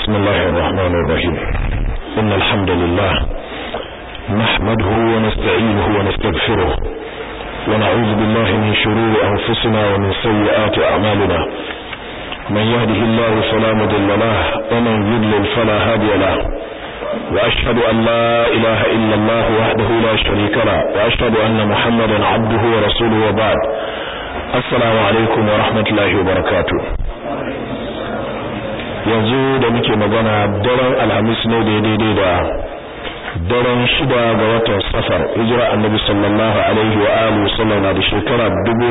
بسم الله الرحمن الرحيم إن الحمد لله نحمده ونستعينه ونستغفره ونعوذ بالله من شرور أنفسنا ومن سيئات أعمالنا من يهده الله فلا مضل له ومن يضلل فلا هادي له وأشهد أن لا إله إلا الله وحده لا شريك له وأشهد أن محمدا عبده ورسوله وبعد السلام عليكم ورحمة الله وبركاته yanzu da muke magana daren alhamis ne da daidai da daren shida ga watan safar hijira annabi sallallahu alaihi wa alihi sallam na da shekara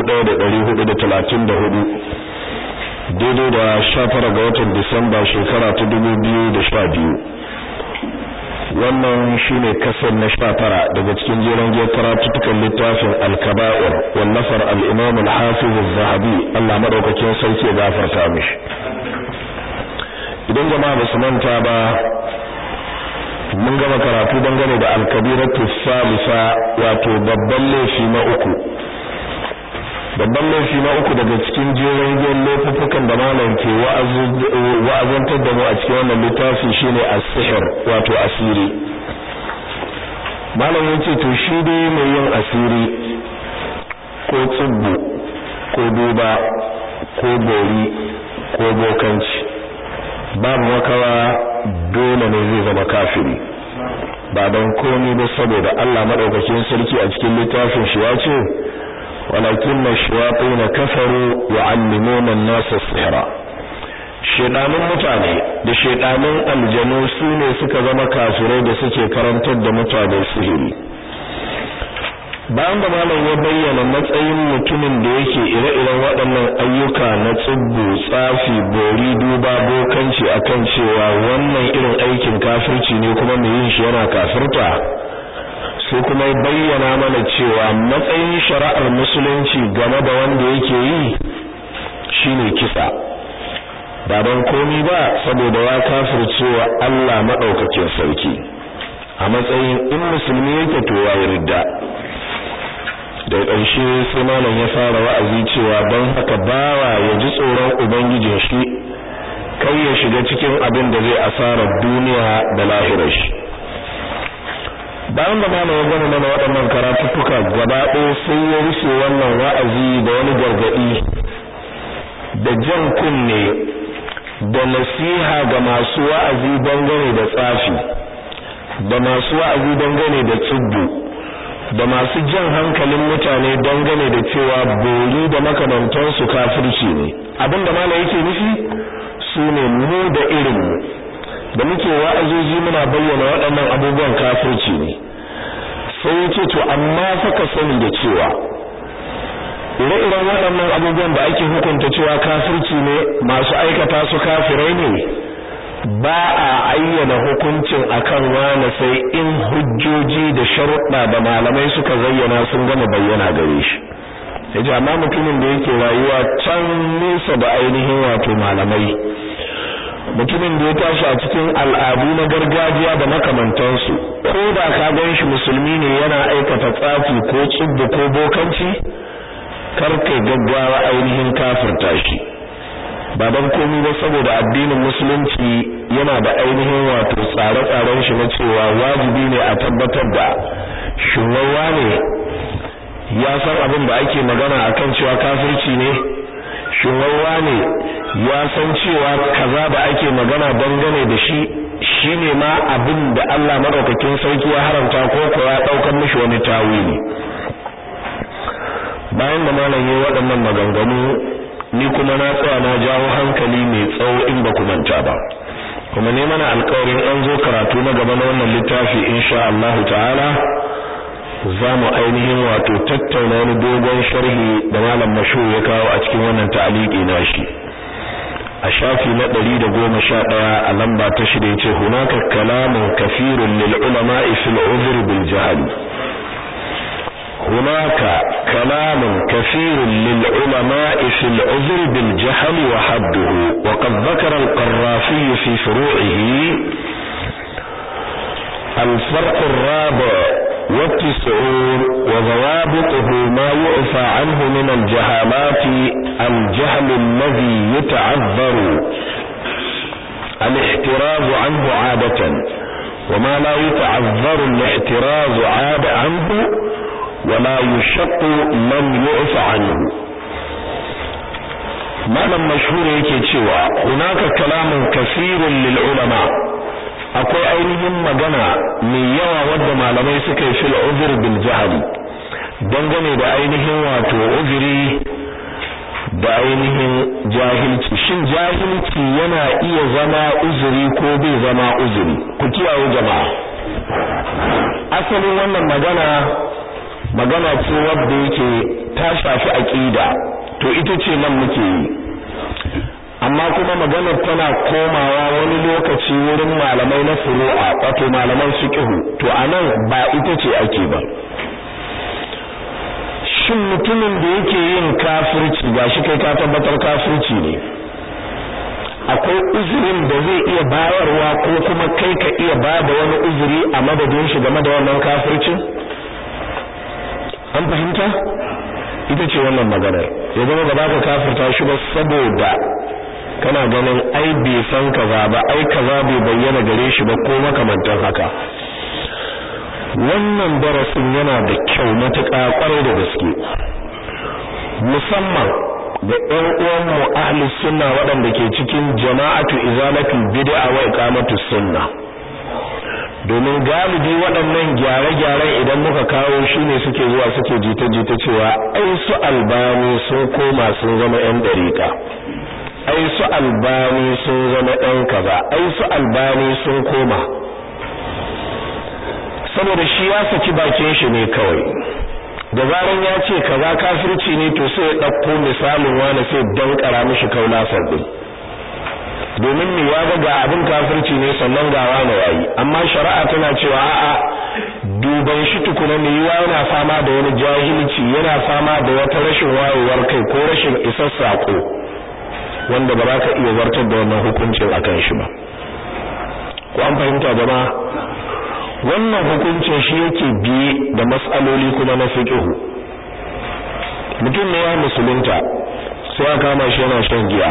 1434 daidai da 19 ga watan disamba shekara ta 2012 wannan shine kasar na 19 daga cikin jeron giyar karatutukan littafin al-kaba'ir wallafar al-imam al-hafiz az-zahabi Allah madaukakin sarki ya gafarta mishi idan jama'a ba su manta ba mun gama karatu dangane da alkabiratu salisa wato babban laifi na uku babban laifi na uku daga cikin jerin jerin laifukan da malam ke wa'azantar da mu a cikin wannan littafi shine as-sihr wato asiri malam yace to shi dai mai yin asiri ko tsubbu ko duba ko bori ko bokanci babu makawa dole ne zai zama kafiri ba don komi ba saboda Allah madaukakin sarki a cikin littafin shi ya ce walakin shayatin kafaru yu'allimuna an-nasa sihra shedanun mutane da shedanun aljanu su ne suka zama kafirai da suke karantar da mutane sihiri bayan da malam ya bayyana matsayin mutumin da yake ire-iren waɗannan ayyuka na tsubbu tsafi bori duba bokanci akan cewa wannan irin aikin kafirci ne kuma mai yin shi yana kafirta sai kuma ya bayyana mana cewa matsayin shari'ar musulunci game da wanda yake yi shine kisa ba don komi ba saboda ya kafircewa Allah madaukakin sarki a matsayin in musulmi yake to ya ridda da ƙarshe sai malam ya fara wa'azi cewa don haka bawa ya ji tsoron ubangijin shi kai ya shiga cikin abin da zai asara duniya da lahirar shi bayan da malam ya gama mana waɗannan karatuttuka gaba ɗaya sai ya rufe wannan wa'azi da wani gargaɗi da jan kunne da nasiha ga masu wa'azi dangane da tsafi da masu wa'azi dangane da tsubbu da masu jan hankalin mutane dangane da cewa bori da makamantansu kafirci ne abinda mala yake nufi su ne mu da irinmu da muke wa'azoji muna bayyana waɗannan abubuwan kafirci ne sai yace to amma saka sani da cewa ire-iren waɗannan abubuwan da ake hukunta cewa kafirci ne masu aikata su kafirai ne ba a ayyana hukuncin akan wani sai in hujjoji da sharuɗa da malamai suka zayyana sun gama bayyana gare shi yace amma mutumin da yake rayuwa can nesa da ainihin wato malamai mutumin da ya tashi a cikin al'adu na gargajiya da makamantansu ko da ka gan shi musulmi ne yana aikata tsafi ko tsubbu ko bokanci kar kai gaggawa ainihin kafirta shi ba don komi ba saboda addinin musulunci yana da ainihin wato tsare-tsaren shi na cewa wajibi ne a tabbatar da shugawa ne ya san abin da ake magana akan cewa kafirci ne shugawa ne ya san cewa kaza da ake magana dangane da shi shine ma abin da Allah madaukakin sarki ya haramta ko ko ya daukar mishi wani tawili bayan da malam yayi waɗannan maganganu ni kuma na tsaya na jawo hankali mai tsawo in ba ku manta ba kuma ne mana alƙawarin an zo karatu na gaba na wannan littafi insha Allah ta'ala za mu ainihin wato tattauna wani dogon sharhi da malam mashhur ya kawo a cikin wannan ta'aliki nashi a shafi na 111 a lamba ta shida yace hunaka kalamun kafirun lil ulama'i fil uzr bil jahl هناك كلام كثير للعلماء في العذر بالجهل وحده وقد ذكر القرافي في فروعه الفرق الرابع والتسعون وضوابطه ما يعفى عنه من الجهالات الجهل الذي يتعذر الاحتراز عنه عادة وما لا يتعذر الاحتراز عاد عنه ولا يشق من يعف عنه malam mashhur yake cewa hunaka kalamun kasirun lil ulama akwai ainihin magana mai yawa wadda malamai suka yi fil uzr bil jahli dangane da ainihin wato uzuri da ainihin jahilci shin jahilci yana iya zama uzuri ko bai zama uzuri ku kiyaye jama'a asalin wannan magana magana ce wadda yake ta shafi aqida to ita ce nan muke yi amma kuma maganar tana komawa wani lokaci wurin malamai na furu'a wato malaman fiqh to anan ba ita ce ake ba shin mutumin da yake yin kafirci gashi kai ka tabbatar kafirci ne akwai uzurin da zai iya bayarwa ko kuma kai ka iya bada wani uzuri a madadin shi game da wannan kafircin an fahimta ita ce wannan maganar ya zama ba ka kafirta shi ba saboda kana ganin ai bai san kaza ba ai kaza bai bayyana gare shi ba ko makamantan haka wannan darasin yana da kyau matuƙa ƙwarai da gaske musamman da ƴan uwan mu ahli sunna waɗanda ke cikin jama'atu izalatul bid'a wa iqamatus sunna domin galibi waɗannan gyare-gyaren idan muka kawo shine suke zuwa suke jita-jita cewa ai su albani sun koma sun zama ƴan dariƙa ai su albani sun zama ƴan kaza ai su albani sun koma saboda shi ya saki bakin shi ne kawai da zaran ya ce kaza kafirci ne to sai ya ɗauko misalin wani sai dankara mishi kaulasar din domin me ya ga abin kafirci ne sannan ga wani yayi amma shari'a tana cewa a'a duban shi tukuna ne yiwa yana fama da wani jahilci yana fama da wata rashin wayewar kai ko rashin isar sako wanda ba za ka iya zartar da wannan hukuncin akan shi ba ko an fahimta jama'a wannan hukuncin shi yake biye da mas'aloli kuma na fiqh mutum ne ya musulunta sai aka kama shi yana shan giya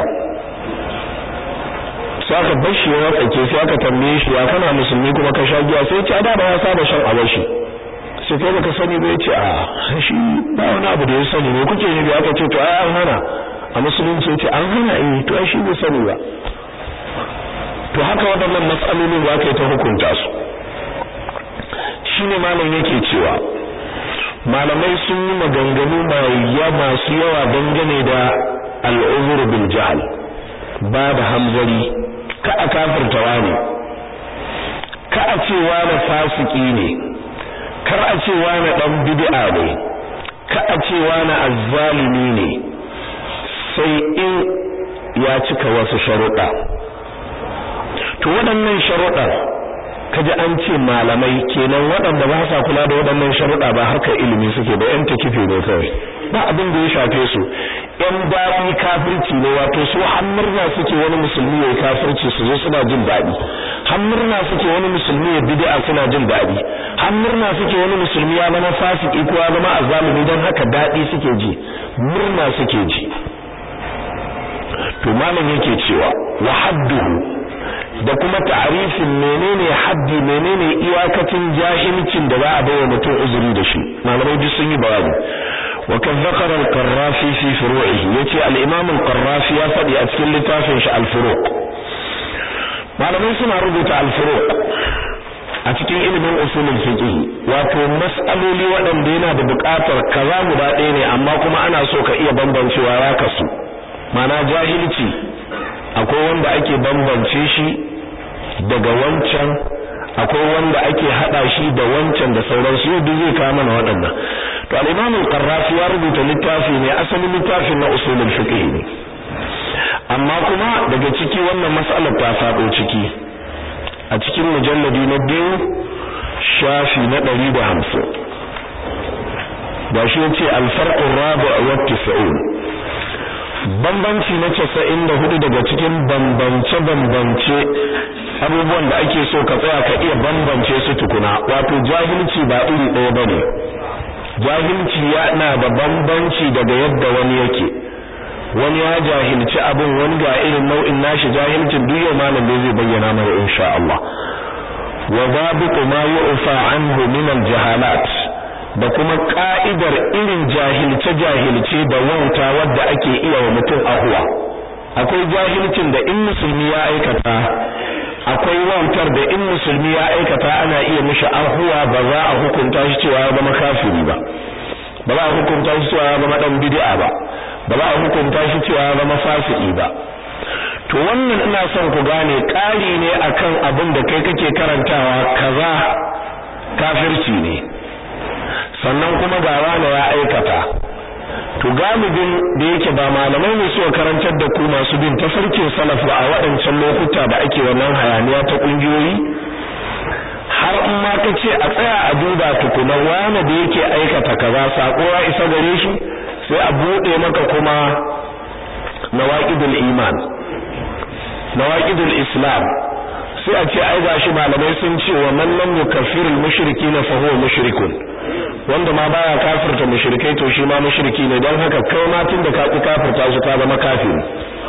sai aka bar shi ya tsake sai aka tambaye shi ya kana musulmi kuma ka sha giya sai ce da ba ya saba shan abashi sai kai baka sani ba yace a shi ba wani abu da ya sani ne kuke ne da aka ce to ai an hana a musulunci yace an hana eh to ai shi bai sani ba to haka waɗannan matsalolin za ka yi ta hukunta su shine malam yake cewa malamai sun yi maganganu mai masu yawa dangane da al'uzur bil jahl ba da hamzari ka a kafirta wani ka a ce wani fasiki ne kar a ce wani dan bid'a ne ka a ce wani azzalimi ne sai in ya cika wasu sharuɗa to waɗannan sharuɗan kaji an ce malamai kenan waɗanda ba sa kula da waɗannan sharuɗa ba harkar ilimi suke da yan takife ne kawai ba abin da ya shafe su yan daɗi kafirci ne wato su hammurna suke wani musulmi ya kafirci su zo suna jin daɗi hammurna suke wani musulmi ya bid'a suna jin daɗi hammurna suke wani musulmi ya zama fasiki ko ya zama azzalimi don haka daɗi suke ji murna suke ji to malam yake cewa wa hadduhu da kuma ta'arifin menene haddi menene iyakacin jahilcin da za a bawa mutum uzuri da shi malamai duk sun yi bayani wa kan zakara al-qarrafi fi furu'ihi yace al-imam al-qarrafi ya fadi a cikin littafin shi al-furuq malamai suna rubuta al-furuq a cikin ilimin usulul fiqh wato mas'aloli waɗanda yana da buƙatar kaza guda ɗaya ne amma kuma ana so ka iya bambancewa ya kasu mana jahilci akwai wanda ake bambance shi daga wancan akwai wanda ake hada shi da wancan da sauransu yau duk zai kawo mana waɗannan to al-Imam al-Qarrafi ya rubuta littafi ne asalin littafin na usulul fiqh ne amma kuma daga ciki wannan mas'alar ta faɗo ciki a cikin mujalladi na biyu shafi na 150 gashi yace al-farqu ar-rabi' wa at-tis'un bambanci na casa'in da hudu daga cikin bambance-bambance abubuwan da ake so ka tsaya ka iya bambance su tukuna wato jahilci ba iri ɗaya ba ne jahilci yana da bambanci daga yadda wani yake wani ya jahilci abin wani ga irin nau'in nashi jahilcin duk yau malam da zai bayyana mana insha Allah wa zabitu ma yu'fa anhu min al-jahalat da kuma ka'idar irin jahilce jahilce da wauta wadda ake iya wa mutum ahuwa akwai jahilcin da in musulmi ya aikata akwai wautar da in musulmi ya aikata ana iya mishi ahuwa ba za a hukunta shi cewa ya zama kafiri ba ba za a hukunta shi cewa ya zama dan bid'a ba ba za a hukunta shi cewa ya zama fasiki ba to wannan ina son ku gane ƙari ne akan abin da kai kake karantawa kaza kafirci ne sannan kuma ga wani ya aikata to galibin da yake ba malamai ne suka karantar da ku masu bin tafarkin salaf a waɗancan lokuta da ake wannan hayaniya ta ƙungiyoyi har in ma ka ce a tsaya a duba tukuna wani da yake aikata kaza sako ya isa gare shi sai a buɗe maka kuma nawaqidul iman nawaqidul islam sai a ce ai gashi malamai sun ce wa man lam yukaffirul mushrikina fa huwa mushrikun wanda ma baya kafirta mushrikai to shi ma mushriki ne don haka kai ma tun da ka ki kafirta su ka zama kafiri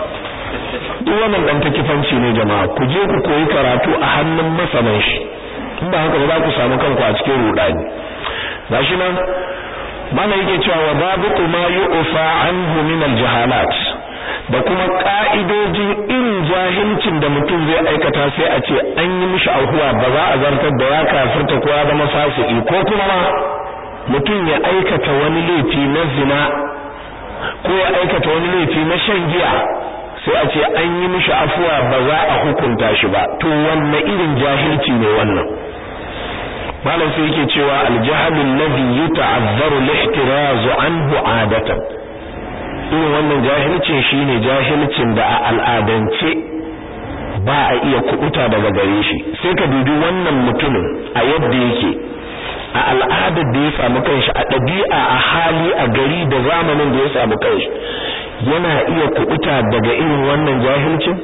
duk wannan dan takifanci ne jama'a ku je ku koyi karatu a hannun masanan shi in ba haka ba za ku samu kanku a cikin rudani gashi nan mana yake cewa wa babu ma yu'fa anhu min al-jahalat da kuma ka'idojin irin jahilcin da mutum zai aikata sai a ce an yi mishi ahuwa ba za a zartar da ya kafirta ko ya zama fasiki ko kuma ma mutum ya aikata wani laifi na zina ko ya aikata wani laifi na shan giya sai a ce an yi mishi afuwa ba za a hukunta shi ba to wanne irin jahilci ne wannan malam sai yake cewa aljahalul ladhi yuta'azzaru al-ihtiraz anhu adatan irin wannan jahilcin shine jahilcin da a al'adance ba a iya kubuta daga gare shi sai ka dubi wannan mutumin a yadda yake a al'adar da ya samu kanshi a ɗabi'a a hali a gari da zamanin da ya samu kanshi yana iya kubuta daga irin wannan jahilcin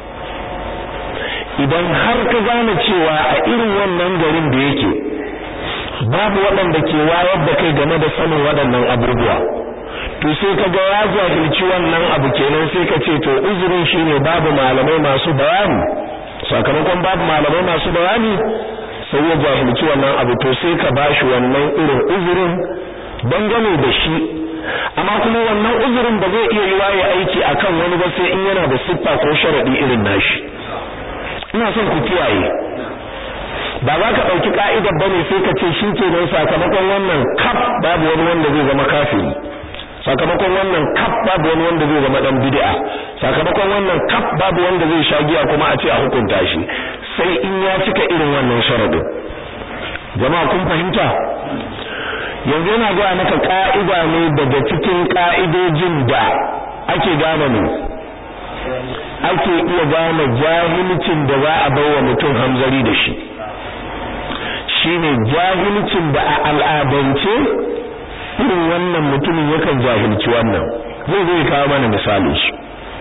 idan har ka gane cewa a irin wannan garin da yake babu waɗanda ke wayar da kai game da sanin waɗannan abubuwa to sai ka ga ya jahilci wannan abu kenan sai ka ce to uzurin shine babu malamai masu bayani sakamakon babu malamai masu bayani sai ya jahilci wannan abu to sai ka bashi wannan irin uzurin dangane da shi amma kuma wannan uzurin ba zai iya yiwa ya aiki akan wani ba sai in yana da siffa ko sharadi irin nashi ina son ku kiyaye ba za ka ɗauki ka'idar ba ne sai ka ce shi ke nan sakamakon wannan kaf babu wani wanda zai zama kafiri sakamakon wannan kaf babu wani wanda zai zama dan bid'a sakamakon wannan kaf babu wanda zai sha giya kuma a ce a hukunta shi sai in ya cika irin wannan sharadin jama'a kun fahimta yanzu yana gaya maka ka'ida ne daga cikin ka'idojin da ake gane ne ake iya gane jahilcin da za a bawa mutum hamzari da shi shine jahilcin da a al'adance irin wannan mutumin yakan jahilci wannan zai zai kawo mana misali shi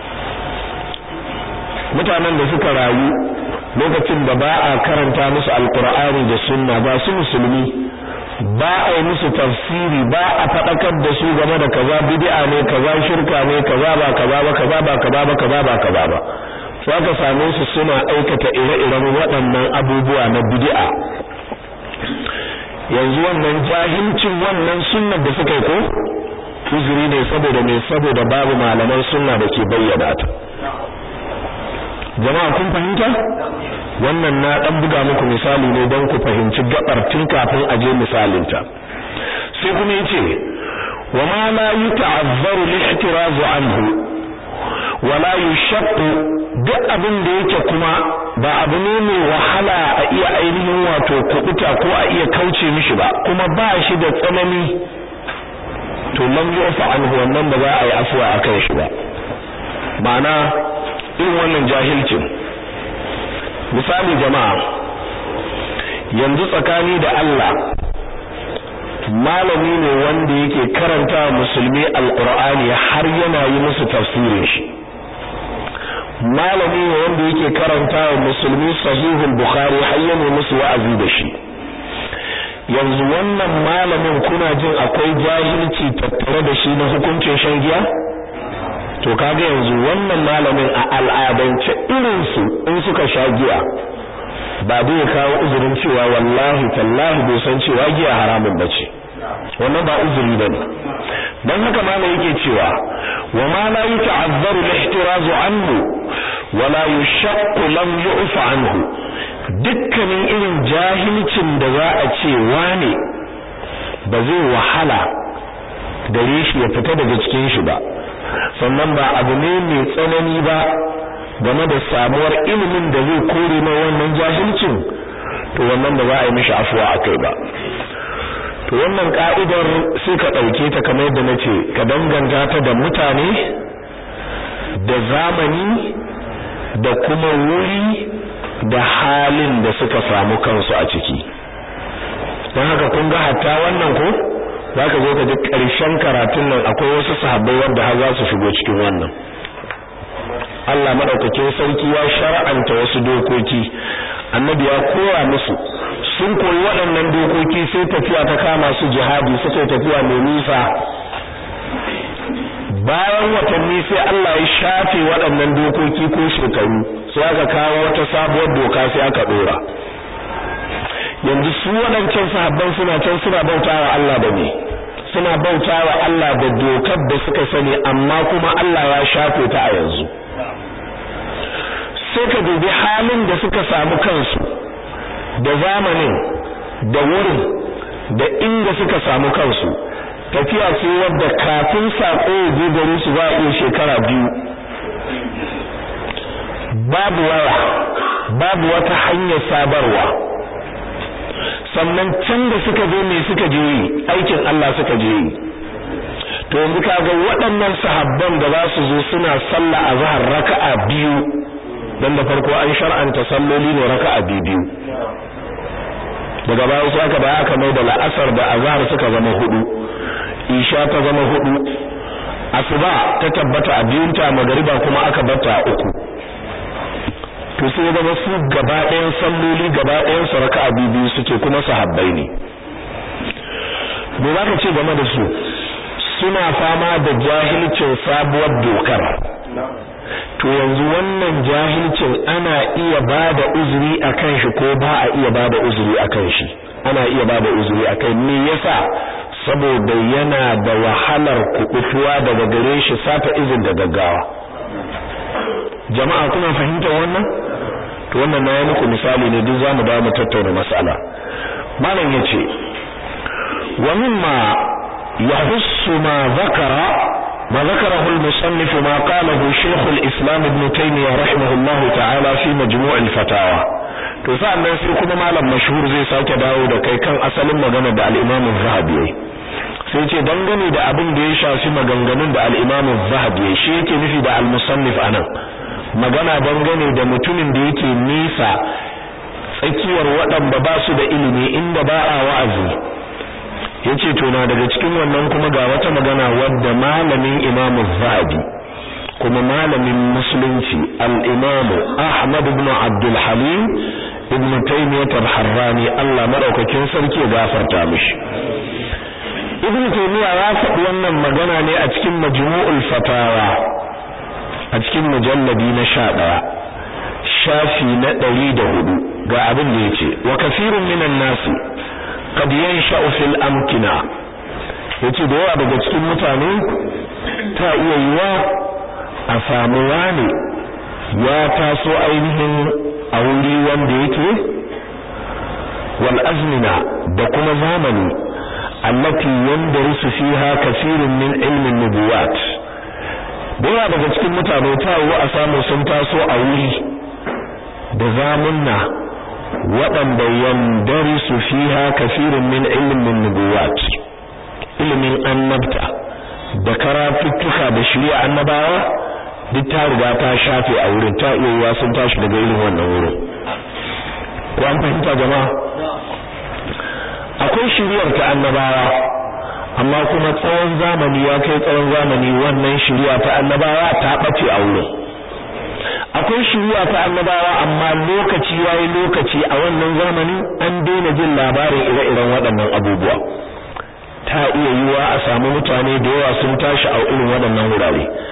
mutanen da suka rayu lokacin da ba a karanta musu alkur'ani da sunna ba su musulmi ba a yi musu tafsiri ba a faɗakar da su game da kaza bid'a ne kaza shirka ne kaza ba kaza ba kaza ba kaza ba kaza ba kaza ba sai aka same su suna aikata ire-iren waɗannan abubuwa na bid'a yanzu wannan jahilcin wannan sunnar da suka yi ko uzuri ne saboda me saboda babu malaman sunna da ke bayyana ta jama'a kun fahimta wannan na dan buga muku misali ne don ku fahimci gabar tun kafin a je misalin ta sai kuma yace wa ma la yuta'azzaru lihtirazu anhu wa la yushaqqu duk abin da yake kuma ba abu ne mai wahala a iya ainihin wato kubuta ko a iya kauce mishi ba kuma ba shi da tsanani to lam yu'fa anhu wannan ba za a yi afuwa akan shi ba ma'ana irin wannan jahilcin misali jama'a yanzu tsakani da Allah malami ne wanda yake karanta musulmi alqur'ani har yana yi musu tafsirin shi malami ne wanda yake karanta wa musulmi sahihul bukhari har yana musu wa'azi da shi yanzu wannan malamin kuna jin akwai jahilci tattare da shi na hukuncin shan giya to kaga yanzu wannan malamin a al'adance irin su in suka sha giya ba zai kawo uzurin cewa wallahi tallahi bai san cewa giya haramun bace wannan ba uzuri bane dan haka ma yake cewa wa ma la yata'azzaru al-ihtiraz anhu wa la yushaqqu lam yu'f anhu dukkanin irin jahilcin da za a ce wane ba zai wahala gare shi ya fita daga cikin shi ba sannan ba abu ne mai tsanani ba game da samuwar ilimin da zai kore na wannan jahilcin to wannan ba za a yi mishi afuwa akai ba to wannan ka'idar sai ka ɗauke ta kamar yadda na ce ka danganta ta da mutane da zamani da kuma wuri da halin da suka samu kansu a ciki don haka kun ga hatta wannan ko za ka zo ka ji ƙarshen karatun nan akwai wasu sahabbai wanda har za su shigo cikin wannan Allah madaukakin sarki ya shar'anta wasu dokoki annabi ya koya musu sun koyi waɗannan dokoki sai tafiya ta kama su jihadi suka tafiya mai nisa bayan watanni sai Allah ya shafe waɗannan dokoki ko shekaru sai aka kawo wata sabuwar doka sai aka dora yanzu su waɗancan sahabban suna can suna bautawa Allah da me suna bautawa Allah da dokar da suka sani amma kuma Allah ya shafe ta a yanzu sai ka dubi halin da suka samu kansu da zamanin da wurin da inda suka samu kansu tafiya ce wadda kafin sako ya je gare su za a iya shekara biyu babu waya babu wata hanyar sabarwa sannan can da suka zo me suka je yi aikin Allah suka je yi to yanzu kaga waɗannan sahabban da za su zo suna sallah a zahar raka'a biyu dan da farko an shar'anta salloli ne raka'a biyu daga baya sai aka baya aka mai da la'asar da azhar suka zama hudu isha ta zama hudu asuba ta tabbata a biyun ta magariba kuma aka barta a uku to sai ya zama su gaba ɗayan salloli gaba ɗayan su raka'a biyu suke kuma sahabbai ne me za ka ce game da su suna fama da jahilcin sabuwar dokar to yanzu wannan jahilcin ana iya bada uzuri akan shi ko ba a iya bada uzuri akan shi ana iya bada uzuri akai me yasa saboda yana da wahalar kukutuwa daga gare shi sata izin da gaggawa jama'a kuna fahimtar wannan to wannan na yi muku misali ne duk zamu dawo mu tattauna mas'ala malam yace wa mimma yahussu ma zakara ما ذكره المصنف ما قاله شيخ الإسلام ابن تيمية رحمه الله تعالى في مجموع الفتاوى to sa'annan sai kuma malam mashhur zai sake dawo da kai kan asalin magana da al-Imam az-Zahabi sai ce dangane da abin da ya shafi maganganun da al-Imam az-Zahabi shi yake nufi da al-musannif anan magana dangane da mutumin da yake nisa tsakiyar waɗanda ba su da ilimi inda ba a wa'azi yace to na daga cikin wannan kuma ga wata magana wadda malamin Imam Zahabi kuma malamin musulunci al-Imam Ahmad ibn Abdul Halim ibn Taymiyyah al-Harrani Allah madaukakin sarki ya gafarta mishi Ibn Taymiyyah ya faɗi wannan magana ne a cikin Majmu'ul Fatawa a cikin mujalladi na 11 shafi na 104 ga abin da yace wa kasirun minan nasi qad yansha'u fil amkina yace da yawa daga cikin mutane ta iya yiwa a samu wani ya taso ainihin a wuri wanda yake wal azmina da kuma zamani allati yandarisu fiha kathirun min ilmin nubuwat da yawa daga cikin mutane ta yiwa a samu sun taso a wuri da zamunna waɗanda yandarisu fiha kathirun min ilmin nubuwat ilimin annabta da karatuttuka da shari'a annabawa duk ta riga ta shafe a wurin ta iya yiwa sun tashi daga irin wannan wurin ko an fahimta jama'a akwai shari'ar ta annabawa amma kuma tsawon zamani ya kai tsawon zamani wannan shari'a ta annabawa ta bace a wurin akwai shari'a ta annabawa amma lokaci yayi lokaci a wannan zamani an daina jin labarin ire-iren waɗannan abubuwa ta iya yiwa a samu mutane da yawa sun tashi a irin waɗannan wurare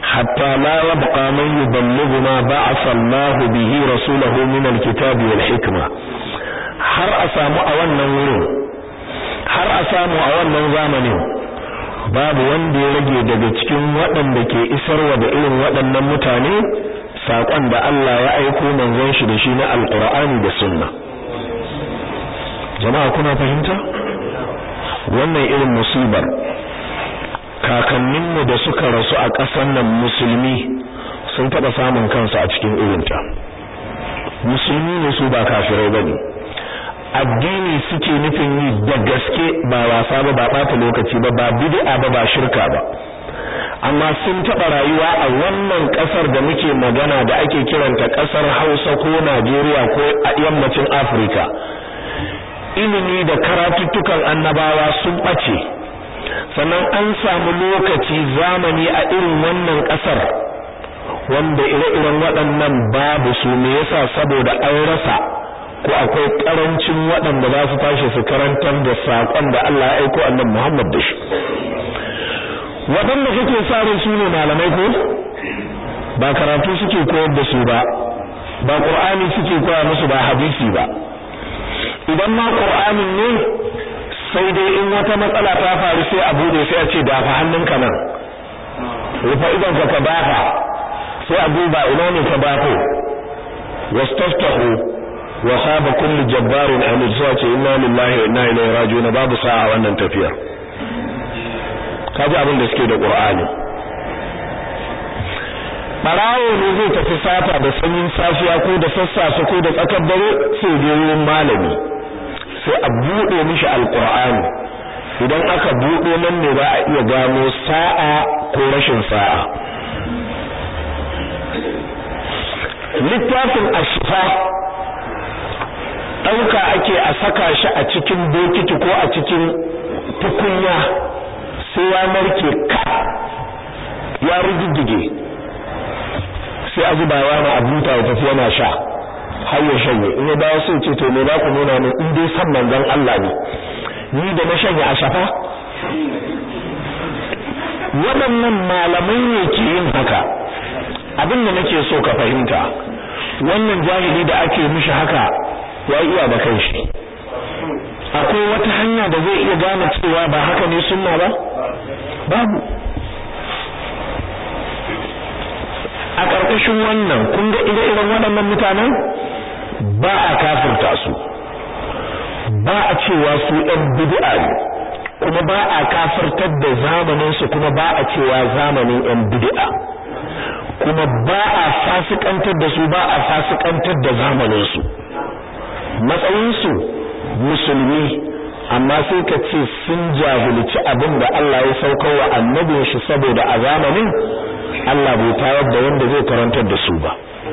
hatta la yabqa man yuballighu ma ba'atha Allah bihi rasulahu min al-kitab wal hikma har a samu a wannan wurin har a samu a wannan zamanin babu wanda ya rage daga cikin waɗanda ke isarwa da irin waɗannan mutane saƙon da Allah ya aiko manzon shi da shi na alƙur'ani da sunna jama'a kuna fahimta wannan irin musibar kakanninmu da suka rasu a ƙasar nan musulmi sun taɓa samun kansu a cikin irinta musulmi ne su ba kafirai ba ne addini suke nufin yi da gaske ba wasa ba ba ɓata lokaci ba ba bid'a ba ba shirka ba amma sun taɓa rayuwa a wannan ƙasar da muke magana da ake kiranta ƙasar Hausa ko Najeriya ko a yammacin Afirka ilimi da karatuttukan annabawa sun ɓace sannan an samu lokaci zamani a irin wannan ƙasar wanda ire-iren waɗannan babu su me yasa saboda an rasa ko akwai ƙarancin waɗanda za su tashi su karantar da saƙon da Allah ya aiko annabi Muhammad da shi waɗanda kake sa ran su ne malamai ko ba karatu suke koyar da su ba ba Qur'ani suke koya musu ba hadisi ba idan ma Qur'anin ne sai dai in wata matsala ta faru sai a bude sai a ce dafa hannunka nan rufa idan ka dafa sai a duba ina ne ka dafo wastaftahu wa khaba kullu jabbarin anid sai ce inna lillahi wa inna ilaihi raji'un babu sa'a wannan tafiyar kaji abin da suke da Qur'ani barawo ne zai tafi sata da sanyin safiya ko da sassafe ko da tsakar dare sai je wurin malami sai a bude mishi alqur'ani idan aka bude nan ne ba a iya gano sa'a ko rashin sa'a littafin ashifa ɗauka ake a saka shi a cikin bokiti ko a cikin tukunya sai ya narke ka ya rugugge sai a zuba yana a buta ya tafi yana sha har ya shanye in ya dawo sai ce to me za ku nuna min in dai san manzon Allah ne ni da na shanye a shafa waɗannan malamai ne ke yin haka abin da nake so ka fahimta wannan jahili da ake mishi haka ya iya da kanshi akwai wata hanya da zai iya gane cewa ba haka ne sunna ba babu a ƙarƙashin wannan kun ga ire-iren waɗannan mutanen ba a kafirta su ba a cewa su ɗan bid'a ne kuma ba a kafirtar da zamanin su kuma ba a cewa zamanin ɗan bid'a kuma ba a fasikantar da su ba a fasikantar da zamanin su matsayin su musulmi amma sai ka ce sun jahilci abin da Allah ya saukar wa annabin shi saboda a zamanin Allah bai tayar da wanda zai karantar da su ba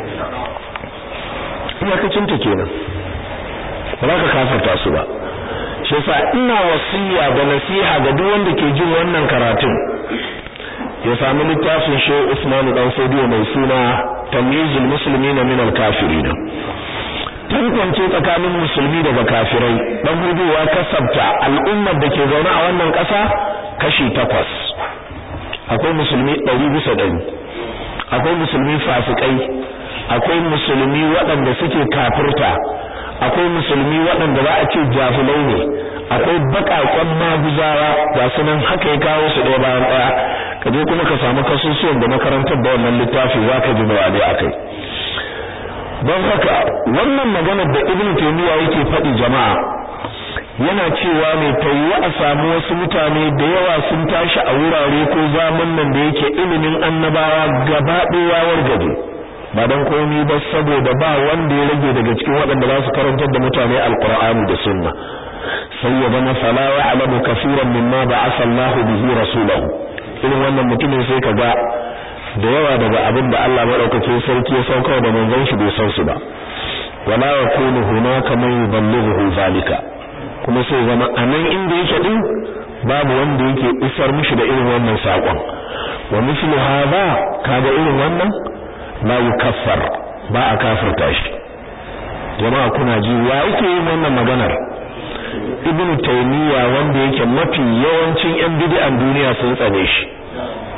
iyakacin ta kenan ba za ka kafarta su ba shi yasa ina wasiya da nasiha ga duk wanda ke jin wannan karatun ya sami littafin Shehu Usman dan Sodiyo mai suna Tamyizul Muslimin min al-Kafirin tantance tsakanin musulmi daga kafirai dan huduwa kasabta al'ummar da ke zaune a wannan ƙasa kashi takwas akwai musulmi ɗari bisa ɗari akwai musulmi fasikai akwai musulmi waɗanda suke kafirta akwai musulmi waɗanda za a ce jahilai ne akwai baƙaƙen maguzawa ga su nan haka ya kawo su ɗaya bayan ɗaya ka je kuma ka samu kasusuwan da makarantar da wannan littafi za ka ji bayanai a kai don haka wannan maganar da ibn taymiya yake faɗi jama'a yana cewa ne tayyiwa a samu wasu mutane da yawa sun tashi a wurare ko zaman nan da yake ilimin annabawa gaba ɗaya wargaje ba dan komai ba saboda ba wanda ya rage daga cikin waɗanda za su karantar da mutane alqur'ani da sunna sai ya zama fala ya'lamu kaseeran mimma ba'atha Allah bihi rasulahu irin wannan mutumin sai kaga da yawa daga abin da Allah madaukakin sarki ya sauka da manzon shi bai san su ba wala yakunu hunaka man yuballighu zalika kuma sai zama anan inda yake din babu wanda yake isar mishi da irin wannan sakon wa mislu hadha kaga irin wannan la yukaffar ba a kafirta shi jama'a kuna ji wa yake yin wannan maganar ibnu taymiya wanda yake mafi yawancin yan bid'an duniya sun tsane shi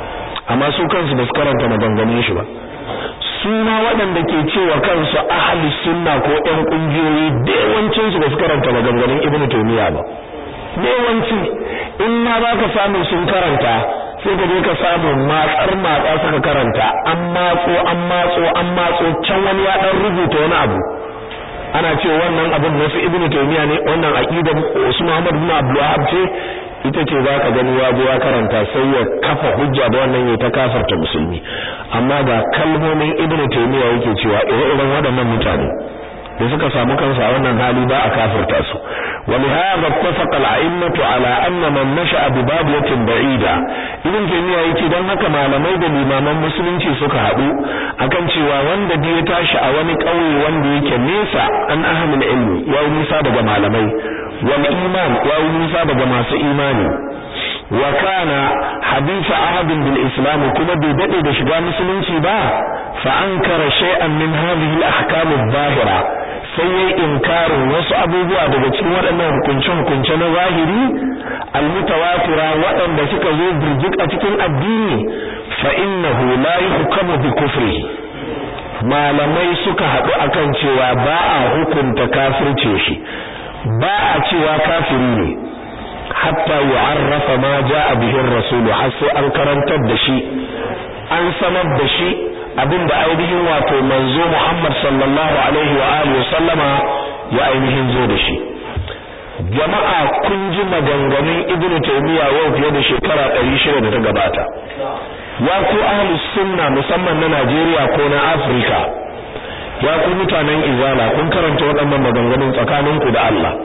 amma su kansu ba su karanta maganganun shi ba su ma waɗanda ke cewa kansu ahli sunna ko ƴan ƙungiyoyi da yawancin su ba su karanta maganganun ibnu taymiya ba da yawanci in ma ba ka samu sun karanta sai ka je ka samu matsar matsa suka karanta an matso an matso an matso can wani ya dan rubuta wani abu ana ce wannan abin nasu ibnu taymiya ne wannan aqidar Usman Muhammad bin Abdul Wahhab ce ita ce zaka gani ya je ya karanta sai ya kafa hujja da wannan ya ta kafarta musulmi amma ga kalmomin ibnu taymiya yake cewa ire-iren waɗannan mutane da suka samu kansu a wannan hali ba a kafirta su ولهذا اتفق الأئمة على أن من نشأ ببادية بعيدة ibn taymiya yake dan haka malamai da limaman musulunci suka haɗu akan cewa wanda da ya tashi a wani ƙauye wanda yake nesa an ahlul ilmi ya yi nisa daga malamai wal iman ya yi nisa daga masu imani wa kana hadisa ahadin bil islam kuma bai dade da shiga musulunci ba fa ankara shay'an min hadhihi al ahkam adh-dhahira sai yayi inkarin wasu abubuwa daga cikin waɗannan hukunce-hukunce na zahiri almutawatira waɗanda suka zo birjik a cikin addini fa innahu la yuhkamu bi kufri malamai suka haɗu akan cewa ba a hukunta kafirce shi ba a cewa kafiri ne hatta yu'arrafa ma ja'a bihi ar-rasul har sai an karantar da shi an sanar da shi abinda ainihin wato manzo Muhammad sallallahu alaihi wa alihi sallama ya ainihin zo da shi jama'a kun ji maganganun ibnu taymiya yau fiye da shekara 600 da ta gabata ya ku ahli sunna musamman na Najeriya ko na Afirka ya ku mutanen izala kun karanta waɗannan maganganun tsakaninku da Allah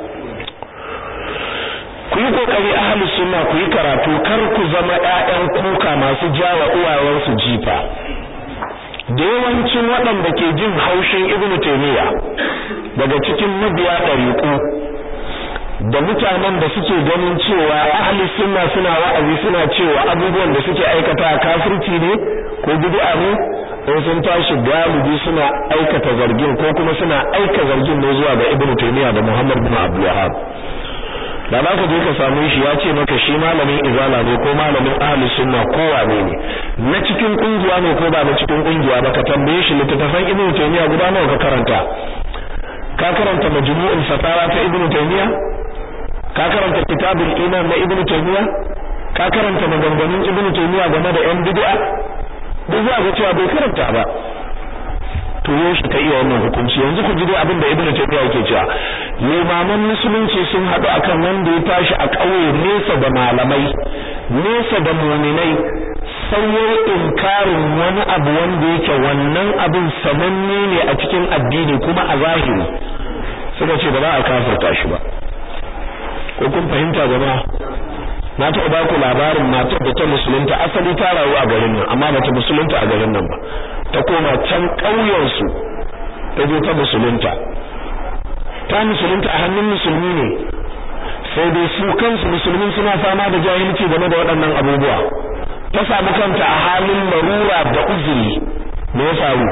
ku yi kokari ahli sunna ku yi karatu kar ku zama ƴaƴan kuka masu jawa uwayensu jifa da yawancin waɗanda ke jin haushin ibnu taymiya daga cikin mabiya ɗariƙu da mutanen da suke ganin cewa ahli sunna suna wa'azi suna cewa abubuwan da suke aikata kafirci ne ko bid'a ne in sun tashi galibi suna aikata zargin ko kuma suna aika zargin ne zuwa ga ibnu taymiya da muhammad bin abdul wahhab da za ka je ka samu shi ya ce maka shi malamin izala ne ko malamin ahli sunna ko wane ne na cikin kungiya ne ko ba na cikin kungiya ba ka tambaye shi littattafan ibnu taymiya guda nawa ka karanta ka karanta majmu'ul fatawa ta ibnu taymiya ka karanta kitabul iman na ibnu taymiya ka karanta maganganun ibnu taymiya game da yan bid'a duk za ga cewa bai karanta ba to yaushe ka iya wannan hukunci yanzu ku ji dai abin da ibnu taymiya yake cewa limaman musulunci sun haɗu akan wanda ya tashi a ƙauye nesa da malamai nesa da muminai sai ya inkarin wani abu wanda yake wannan abin sananne ne a cikin addini kuma a zahiri suka ce ba za a kafirta shi ba ko kun fahimta jama'a na taɓa ba ku labarin matar da ta musulunta asali ta rayu a garin nan amma bata musulunta a garin nan ba ta koma can ƙauyensu ta je ta musulunta ta musulunta a hannun musulmi ne sai dai su kansu musulmin suna fama da jahilci game da waɗannan abubuwa ta samu kanta a halin larura da uzuri me ya faru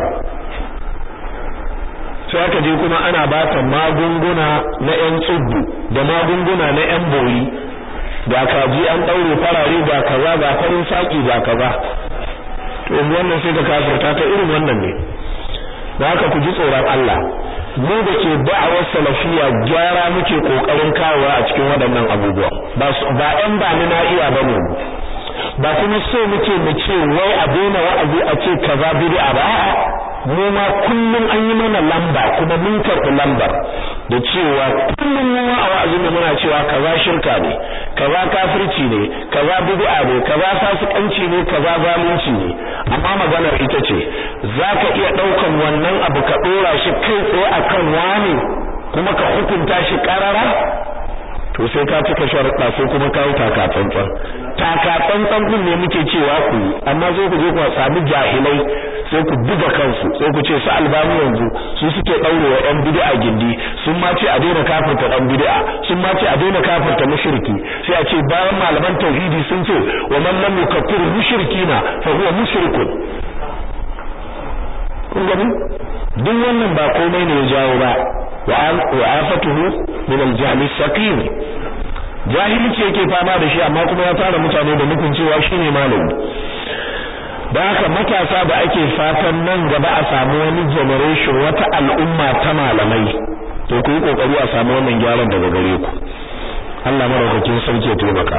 sai aka je kuma ana ba ta magunguna na ƴan tsubbu da magunguna na ƴan bori ga kaji an ɗaure farare ga kaza ga farin saki ga kaza to yanzu wannan sai ka kafirta ta irin wannan ne da haka ku ji tsoron Allah mu da ke da'awar salafiya gyara muke kokarin kawowa a cikin waɗannan abubuwa ba ba ɗan ba ni na iya bane ba kuma so muke mu ce wai a daina wa'azi a ce kaza bid'a ba a'a mu ma kullum an yi mana lamba kuma mun karɓi lambar da cewa kullum mu a wa'azin da muna cewa kaza shirka ne kaza kafirci ne kaza bid'a ne kaza fasikanci ne kaza zalunci ne amma maganar ita ce zaka iya daukan wannan abu ka dora shi kai tsaye akan wani kuma ka hukunta shi karara to sai ka cika sharuɗa sai kuma ka yi taka tsantsan taka tsantsan din ne muke cewa ku amma sai ku je ku sami jahilai sai ku buga kansu sai ku ce su albani yanzu su suke daure wa yan bid'a gindi sun ma ce a daina kafirta dan bid'a sun ma ce a daina kafirta mushriki sai a ce bayan malaman tauhidi sun ce wa man lam yukaffir mushrikina fa huwa mushrikun kun gani duk wannan ba komai ne ya jawo ba wa afatuhu min al-jahl as-saqim jahilci yake fama da shi amma kuma ya tara mutane da nufin cewa shine malami da haka matasa da ake fatan nan gaba a samu wani generation wata al'umma ta malamai to ku yi kokari a samu wannan gyaran daga gare ku Allah maraukakin sarki ya taimaka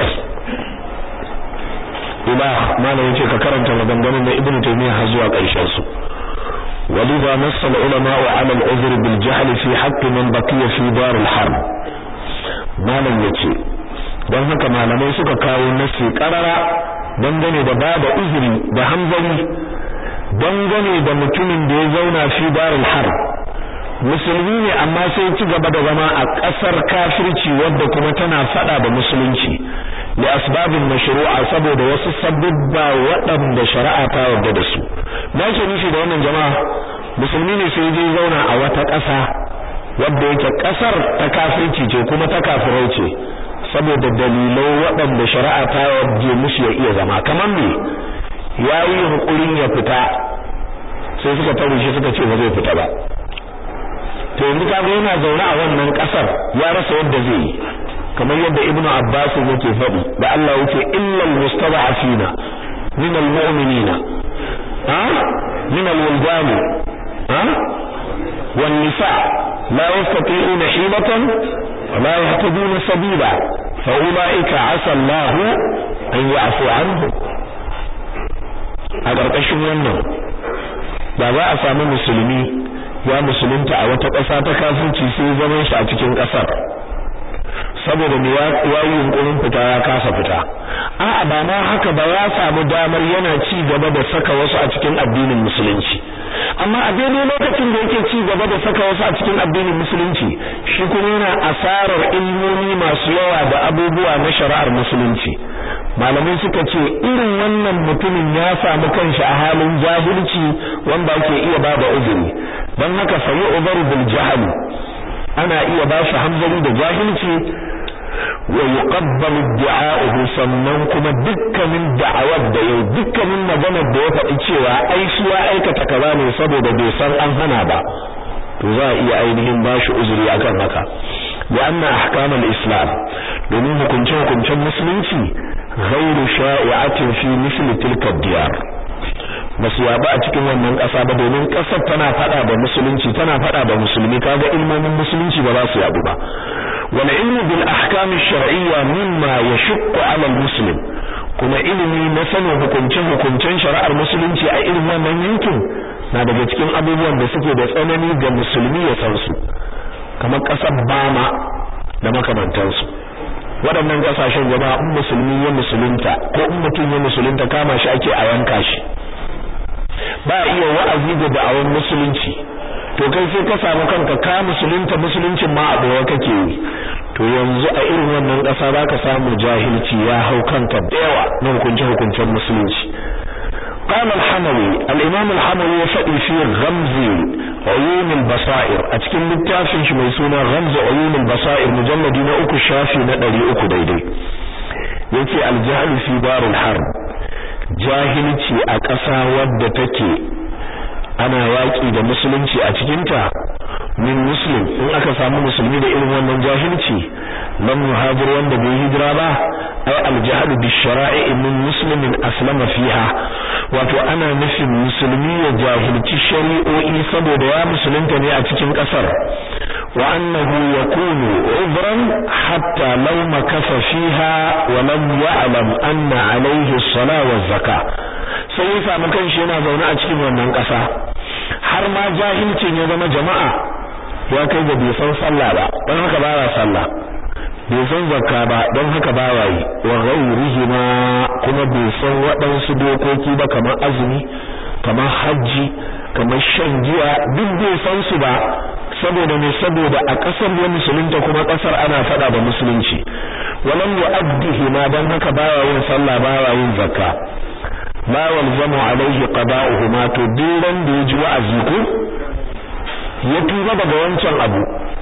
ila malam yace ka karanta maganganun na ibnu taymiya har zuwa ƙarshen su ولذا نص العلماء على العذر بالجهل في حق من بقي في دار الحرب malam yace don haka malamai suka kawo nasi karara dangane da bada uzuri da hamzari dangane da mutumin da ya zauna fi darul harb musulmi ne amma sai ci gaba da zama a ƙasar kafirci wadda kuma tana fada da musulunci da asbabin mashru'a saboda wasu sababba waɗanda shari'a ta yarda da su ba ke nufi da wannan jama'a musulmi ne sai je zauna a wata ƙasa wadda yake ƙasar ta kafirci ce kuma ta kafirai ce saboda dalilai waɗanda shari'a ta yarda mushi ya iya zama kamar me yayi hunkurin ya fita sai suka tare shi suka ce ba zai fita ba to yanzu kaga yana zaune a wannan kasar ya rasa yadda zai yi kamar yadda ibnu abbas yake faɗi da Allah yake illal mustada'afina min almu'minina ha min alwildan ha wan nisa la yastati'una hilatan wa la yahtaduna sabila fa ulaika 'asa Allah an ya'fu anhu a ƙarƙashin wannan da za a samu musulmi ya musulunta a wata ƙasa ta kafirci sai zaman shi a cikin ƙasar saboda me ya yi yunkurin fita ya kasa fita a'a ba ma haka ba ya samu damar yana ci gaba da saka wasu a cikin addinin musulunci amma a daidai lokacin da yake ci gaba da saka wasu a cikin addinin musulunci shi kuma yana asarar ilmomi masu yawa da abubuwa na shari'ar musulunci malamai suka ce irin wannan mutumin ya samu kanshi a halin jahilci wanda ake iya ba da uzuri don haka sayi ubaru bil jahali ana iya ba shi hanzari da jahilci wa yuqabbalu du'a'uhu sannan kuma dukkanin da'awar da yau dukkanin maganar da ya faɗi cewa ai shi ya aikata kaza ne saboda bai san an hana ba to za a iya ainihin ba shi uzuri akan haka wa anna ahkamul islam domin hukunce hukuncen musulunci ghairu sha'i'atin fi misli tilka diyar basu yaba a cikin wannan ƙasa ba domin ƙasar tana fada da musulunci tana fada da musulmi kaga ilmomin musulunci ba za su yabu ba wal ilmu bil ahkam ash-shar'iyya mimma yashqu 'ala al-muslim kuma ilimi na sanin hukuncin hukuncen shari'ar musulunci a irin wannan yankin na daga cikin abubuwan da suke da tsanani ga musulmi ya san su kamar ƙasar Bama da makamantansu waɗannan ƙasashen jama'a in musulmi ya musulunta ko in mutum ya musulunta kama shi ake a yanka shi ba iya wa'azi da da'awar musulunci to kai sai ka samu kanka ka musulunta musuluncin ma a bawa kake yi to yanzu a irin wannan ƙasa zaka samu jahilci ya hau kanka da yawa na hukunce hukuncen musulunci قال الحموي الإمام الحموي يفدي في غمز عيون البصائر أتكلم للتافن شميسونا غمز عيون البصائر مجلد نأكو الشافي ندري أكو ديدي يتي الجهل في دار الحرب jahilci a ƙasa wadda take ana yaƙi da musulunci a cikinta min muslim in aka samu musulmi da irin wannan jahilci lam muhajir wanda bai hijira ba ay al-jahl bi shara'i min muslimin aslama fiha wato ana nufin musulmi ya jahilci shari'o'i saboda ya musulunta ne a cikin ƙasar wa annahu yakunu udran hatta law makasa fiha wa lam ya'lam anna alayhi as-salah wa zakah sai ya samu kanshi yana zaune a cikin wannan ƙasa har ma jahilcin ya zama jama'a ya kai ga bai san sallah ba don haka ba ya sallah bai san zakka ba don haka ba ya yi wa ghairihi ma kuma bai san waɗansu dokoki ba kamar azumi kamar hajji kamar shan giya duk bai san su ba saboda ne saboda a ƙasar ya musulunta kuma ƙasar ana faɗa da musulunci walam yu'addihi ma don haka ba ya yin sallah ba ya yin zakka ma walzamu alaihi qada'uhuma to duran da yaji wa'azi ko ya tuba daga wancan abu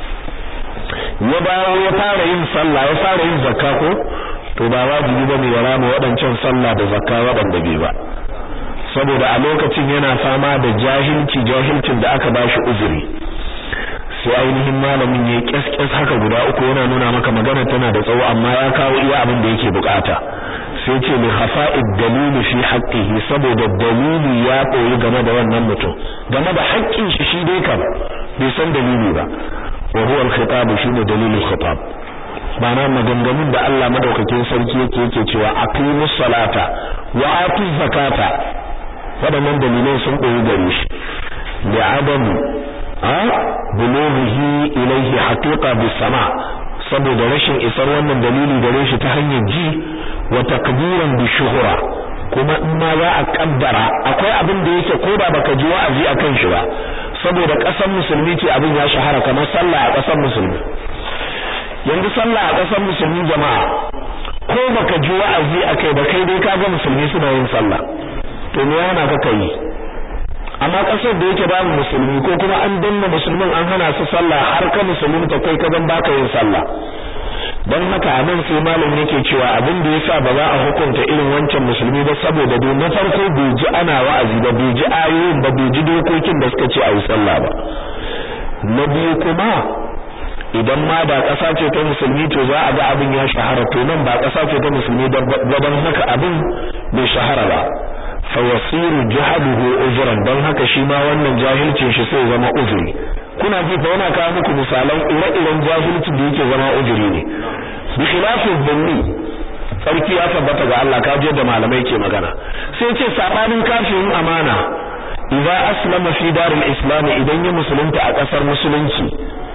ya dawo ya fara yin sallah ya fara yin zakka ko to ba wajibi bane ya rama waɗancan sallah da zakka waɗanda bai ba saboda a lokacin yana fama da jahilci jahilcin da aka bashi uzuri sai ainihin malamin ya kyaskyas haka guda uku yana nuna maka magana tana da tsawo amma ya kawo iya abin da yake bukata sai ce li khafa'id dalili fi haqqihi saboda dalili ya koyi game da wannan mutum game da haƙƙin shi shi dai kam bai san dalili ba wa huwa al-khitab shine dalilul khitab ma'ana maganganun da Allah madaukakin sarki yake yake cewa aqimus salata wa atuz zakata waɗannan dalilai sun koyi gare shi da adam a bulughihi ilayhi haqiqa bis sama saboda rashin isar wannan dalili gare shi ta hanyar ji wa takbiran bi shuhura kuma in ma za a kaddara akwai abin da yake ko da baka ji wa'azi akan shi ba saboda ƙasar musulmi ce abin ya shahara kamar sallah a ƙasar musulmi yanzu sallah a ƙasar musulmi jama'a ko baka ji wa'azi akai ba kai dai kaga musulmi suna yin sallah to me yana ka kai amma ƙasar da yake babu musulmi ko kuma an danna musulmin an hana su sallah har ka musulmin ta kai ka zan baka yin sallah dan haka anan sai malam yake cewa abin da yasa ba za a hukunta irin wancan musulmi ba saboda dai na farko bai ji ana wa'azi ba bai ji ayoyin ba bai ji dokokin da suka ce a yi sallah ba na biyu kuma idan ma da ƙasa ce ta musulmi to za a ga abin ya shahara to nan ba ƙasa ce ta musulmi gaban haka abin bai shahara ba fa yasiru jahaluhu uzran dan haka shi ma wannan jahilcin shi sai zama uzuri kuna ji fa yana kawo muku misalan ire-iren jahilcin da yake zama uzuri ne bi khilafin dhanni sarki ya tabbata ga Allah ka je da malamai ke magana sai ce sabanin kafirin amana idza aslama fi daril islam idan ya musulunta a kasar musulunci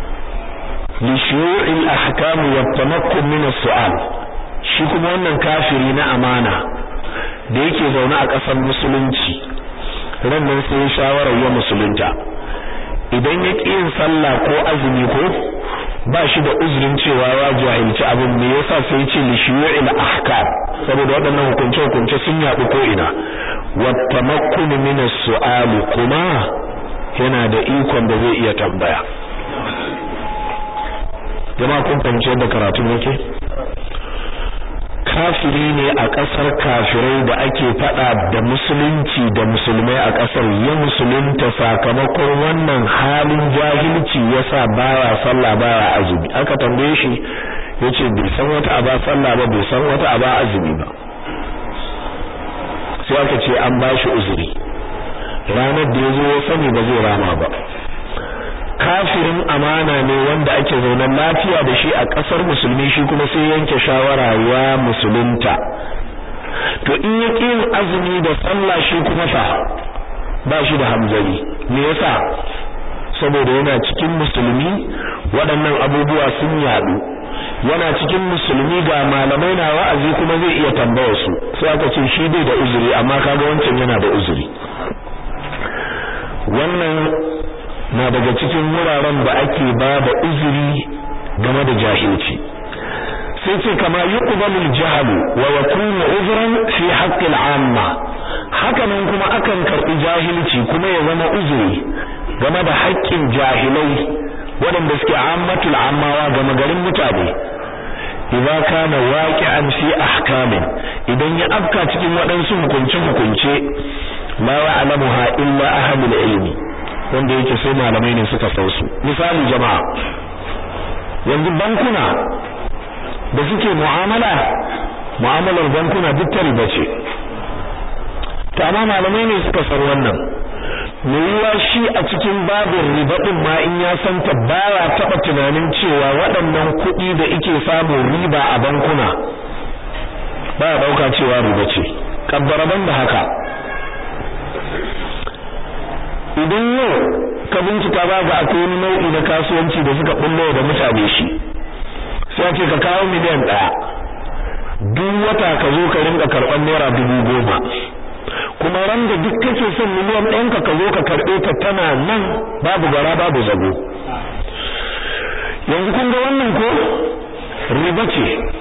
li shuyu'il ahkam wa tamakkun min as-su'al shi kuma wannan kafiri na amana da yake zaune a kasar musulunci ran nan sai shawarar ya musulunta idan ya ƙi yin sallah ko azumi ko ba shi da uzurin cewa ya jahilci abin me yasa sai ce li shuyu'il ahkam saboda waɗannan hukunce hukunce sun yaɗu ko ina wa tamakkun min as-su'al kuma yana da ikon da zai iya tambaya jama'a kun fahimci yadda karatu yake kafiri ne a ƙasar kafirai da ake faɗa da musulunci da musulmai a ƙasar ya musulunta sakamakon wannan halin jahilci yasa baya sallah baya azumi aka tambaye shi yace bai san wata aba sallah ba bai san wata aba azumi ba sai aka ce an bashi uzuri ranar da yazo ya sani ba zai rama ba kafirin amana ne wanda ake zaunan lafiya da shi a ƙasar musulmi shi kuma sai yanke shawara ya musulunta to in ya yin azumi da sallah shi kuma fa ba shi da hamzari me yasa saboda yana cikin musulmi waɗannan abubuwa sun yaɗu yana cikin musulmi ga malamai na wa'azi kuma zai iya tambaya su sai aka ce shi bai da uzuri amma kaga wancan yana da uzuri wannan na daga cikin wuraren da ake ba da uzuri game da jahilci sai ce kama yuqbalu al-jahl wa yakunu uzran fi haqqi al-amma hakanan kuma akan karbi jahilci kuma ya zama uzuri game da haƙƙin jahilai waɗanda suke ammatul ammawa game garin mutane idza kana waqi'an fi ahkamin idan ya afka cikin waɗansu hukunce hukunce la ya'lamuha illa ahlul ilmi wanda yake sai malamai ne suka san su misali jama'a yanzu bankuna da suke mu'amala mu'amalar bankuna duk ta riba ce to amma malamai ne suka san wannan me yiwa shi a cikin babin riba din ma in ya san ta baya taba tunanin cewa waɗannan kuɗi da ike samu riba a bankuna baya dauka cewa riba ce kaddara da haka idan yau ka bincika ba ga akwai wani nau'i na kasuwanci da suka bullo da mutane shi sai ce ka kawo miliyan ɗaya duk wata ka zo ka rinka karɓar naira dubu goma kuma ran da duk kake son miliyan ɗayan ka zo ka karɓe ta tana nan babu gara babu zago yanzu kun ga wannan ko riba ce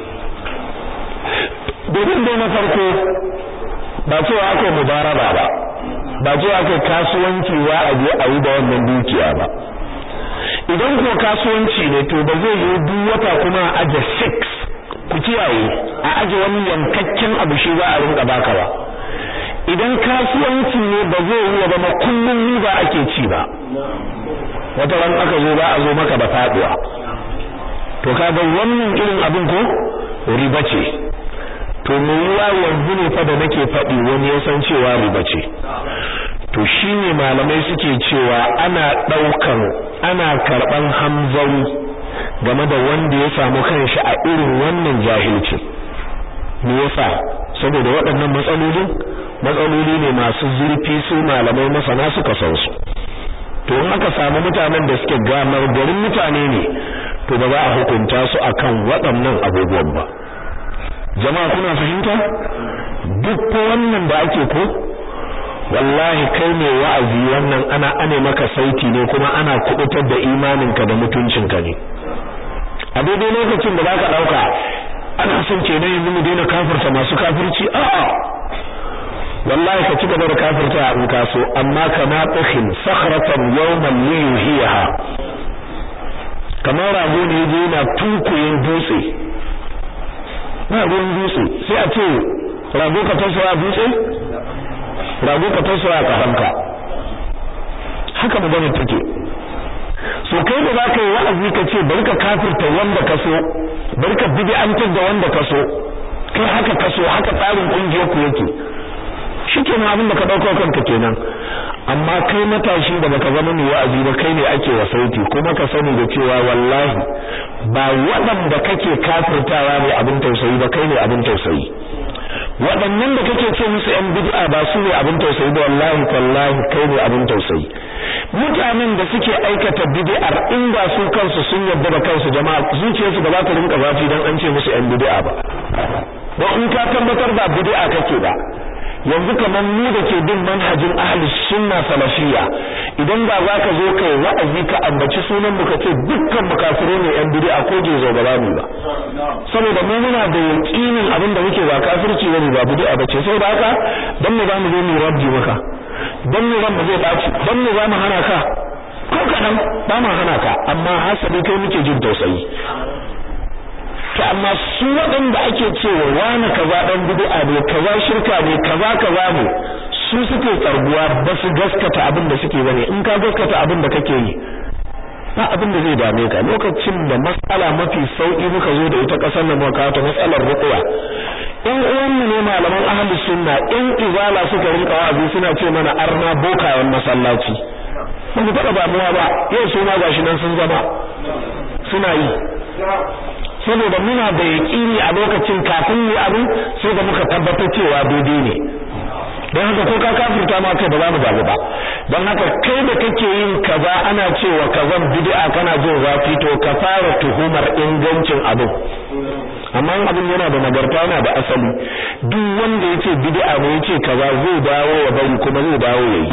domin dai na farko ba cewa aka mubaraba ba ba ce aka kasuwanci wa a je a yi da wannan dukiya ba idan ko kasuwanci ne to ba zai yi duk wata kuma a aje 6 ku kiyaye a aje wani yankakken abu shi za a rinka baka ba idan kasuwanci ne ba zai yi ya zama kullum riba ake ci ba wata ran aka zo ba a zo maka da faduwa to kaga wannan irin abin ko riba ce to me yiwa yanzu ne fa da nake faɗi wani ya san cewa riba ce to shine malamai suke cewa ana ɗaukan ana karɓan hamzari game da wanda ya samu kanshi a irin wannan jahilci me yasa saboda waɗannan matsalolin matsaloli ne masu zurfi su malamai masana suka san su to in aka samu mutanen da suke gamar garin mutane ne to ba za a hukunta su akan waɗannan abubuwan ba jama'a kuna fahimta duk ko wannan da ake ko wallahi kai ne wa'azi wannan ana ane maka saiti ne kuma ana kubutar da imaninka da mutuncinka ne a daidai lokacin da zaka dauka ana son kenan yanzu mu daina kafirta masu kafirci a'a wallahi ka ci gaba da kafirta in ka so amma kama tsakin sakhratan yawman liyuhiha kamar rago ne yaje yana tunkuyin dutse ba ruwan dutse sai a ce rago ka tasowa dutse rago ka tasowa ka hanka haka magana take so kai da zaka yi wa'azi ka ce bari ka kafirta wanda ka so bari ka bid'antar da wanda ka so kai haka ka so haka tsarin kungiyar ku yake shikenan abin da ka dauko kanka kenan amma kai matashi da baka zama mai wa'azi ba kai ne ake wa sauti kuma ka sani da cewa wallahi ba waɗanda kake kafirtawa ne abin tausayi ba kai ne abin tausayi waɗannan da kake ce musu yan bid'a ba su ne abin tausayi ba wallahi tallahi kai ne abin tausayi mutanen da suke aikata bid'ar in ba su kansu sun yarda da kansu jama'a zuciyarsu ba za ta rinka zafi dan an ce musu yan bid'a ba don in ka tabbatar ba bid'a kake ba yanzu kamar mu da ke bin manhajin ahli sunna salafiyya idan ba za ka zo kai wa'azi ka ambaci sunan mu ka ce dukkan mukafire ne yan bid'a ko je zo ba mu ba saboda mu muna da yaqinin abin da muke ba kafirci bane ba bid'a bace saboda haka dan mu zamu zo mu rabbi maka dan mu ran mu zai baci dan mu zamu hana ka ko kadan ba mu hana ka amma hasabi kai muke jin tausayi to amma su waɗanda ake cewa wani kaza dan bid'a ne kaza shirka ne kaza kaza ne su suke tsarguwa ba su gaskata abin da suke bane in ka gaskata abin da kake yi ba abin da zai dame ka lokacin da matsala mafi sauki muka zo da ita kasar nan muka ta matsalar ruqya in uwanmu ne malaman ahlus sunna in izala suka rinka wa'azi suna ce mana arna bokayen masallaci ba mu taɓa damuwa ba yau su ma gashi nan sun zama suna yi saboda muna da yaƙini a lokacin kafin mu abin sai da muka tabbatar cewa daidai ne don haka ko ka kafirta ma kai ba za mu zabi ba don haka kai da kake yin kaza ana cewa kazan bid'a kana jin zafi to ka fara tuhumar ingancin abin amma abin yana da nagarta yana da asali duk wanda yace bid'a ne yace kaza zai dawo ya bari kuma zai dawo yayi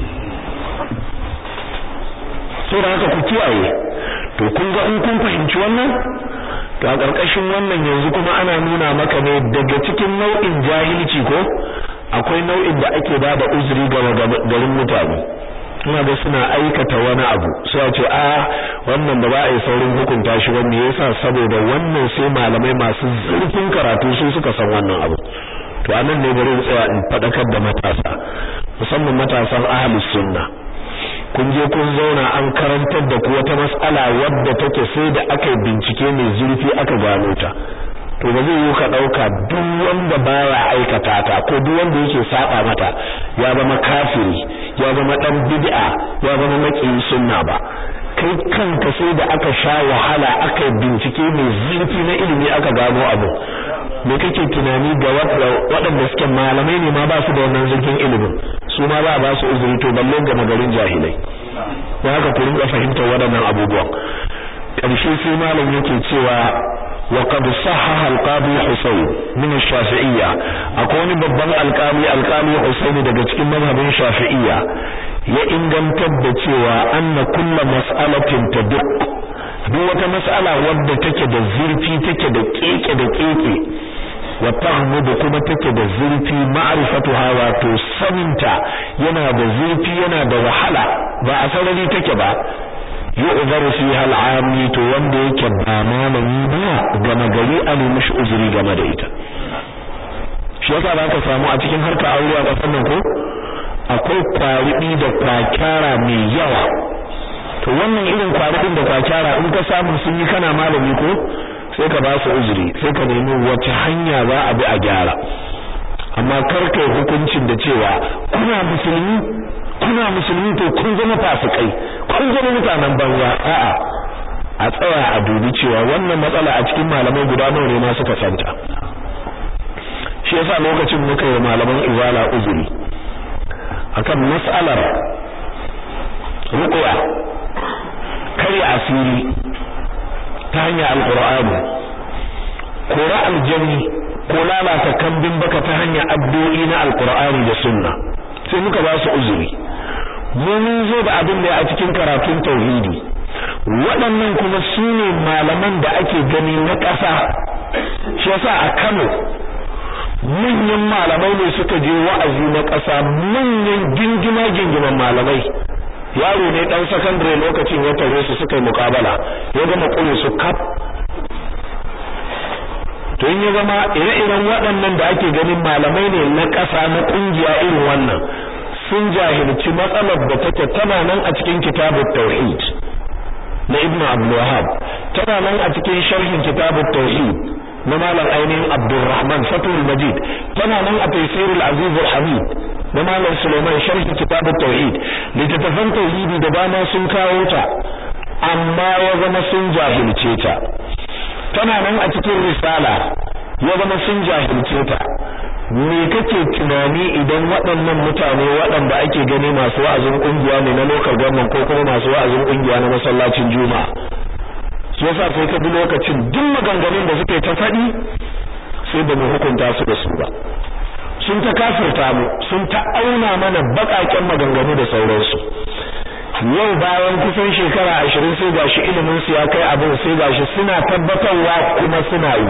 saboda haka ku kiyaye to kun ga in kun fahimci wannan to a ƙarƙashin wannan yanzu kuma ana nuna maka ne daga cikin nau'in jahilci ko akwai nau'in da ake ba da uzuri ga garin mutane ina da suna aikata wani abu sai a ce a wannan ba za a yi saurin hukunta shi ba me yasa saboda wannan sai malamai masu zurfin karatu su suka san wannan abu to anan ne bari tsaya in fadakar da matasa musamman matasan ahlus sunna kun je kun zauna an karantar da ku wata mas'ala wadda take sai da aka yi bincike mai zurfi aka gano ta to ba zai yi ka dauka duk wanda baya aikata ta ko duk wanda yake saba mata ya zama kafiri ya zama dan bid'a ya zama makiyin sunna ba kai kanka sai da aka sha wahala aka yi bincike mai zurfi na ilimi aka gano abu me kake tunani ga waɗanda suke malamai ne ma ba su da wannan zurfin ilimin su ma ba ba su uzuri to balle ga magarin jahilai don haka ku rinka fahimtar waɗannan abubuwan ƙarshe sai malam yake cewa wa qad sahaha al-qadi Husayn min ash-Shafi'iyya akwai wani babban alƙali alƙali Husayn daga cikin mazhabin Shafi'iyya ya ingantar da cewa anna kullu mas'alatin tadq duk wata mas'ala wadda take da zurfi take da keke da keke wa tahmudu kuma take da zurfi ma'rifatuha wato saninta yana da zurfi yana da wahala ba a sarari take ba yu'zaru fiha al'ami to wanda yake ba malami ba gama gari a nemi shi uzuri game da ita shi yasa ba ka samu a cikin harka aure a kasar nan ko akwai kwaribi da kwakyara mai yawa to wannan irin kwaribin da kwakyara in ka samu sun yi kana malami ko sai ka ba su uzuri sai ka nemi wace hanya za a bi a gyara amma kar kai hukuncin da cewa kuna musulmi kuna musulmi to kun zama fasikai kun zama mutanen banza a'a a tsaya a dubi cewa wannan matsala a cikin malamai guda nawa ne ma suka santa shi yasa lokacin muka yi malaman izala uzuri akan mas'alar ruqya kare asiri ta hanyar alqur'ani kora aljanni ko lalata kambin baka ta hanyar addu'o'i na alqur'ani da sunna sai muka ba su uzuri mu mun zo da abin da a cikin karatun tauhidi waɗannan kuma su ne malaman da ake gani na ƙasa shi yasa a Kano manyan malamai ne suka je wa'azi na ƙasa manyan gingima gingiman malamai yaro ne dan sakandare lokacin ya tare su suka yi muƙabala ya gama kure su kaf to in ya zama ire-iren waɗannan da ake ganin malamai ne na ƙasa na ƙungiya irin wannan sun jahilci matsalar da take tana nan a cikin kitabut tauhid na ibnu abdul wahhab tana nan a cikin sharhin kitabut tauhid na malam ainihin abdurrahman fatul majid tana nan a tafsirul aziz al-hamid na malam suleiman sharhin kitabut tauhid littattafan tauhidi da dama sun kawo ta amma ya zama sun jahilce ta tana nan a cikin risala ya zama sun jahilce ta me kake tunani idan waɗannan mutane waɗanda ake gani masu wa'azin kungiya ne na local government ko kuma masu wa'azin kungiya na masallacin juma'a shi yasa sai ka bi lokacin duk maganganun da suke ta faɗi sai ba mu hukunta su da su ba sun ta kafirta mu sun ta auna mana baƙaƙen maganganu da sauransu yau bayan kusan shekara ashirin sai gashi ilimin su ya kai abin sai gashi suna tabbatarwa kuma suna yi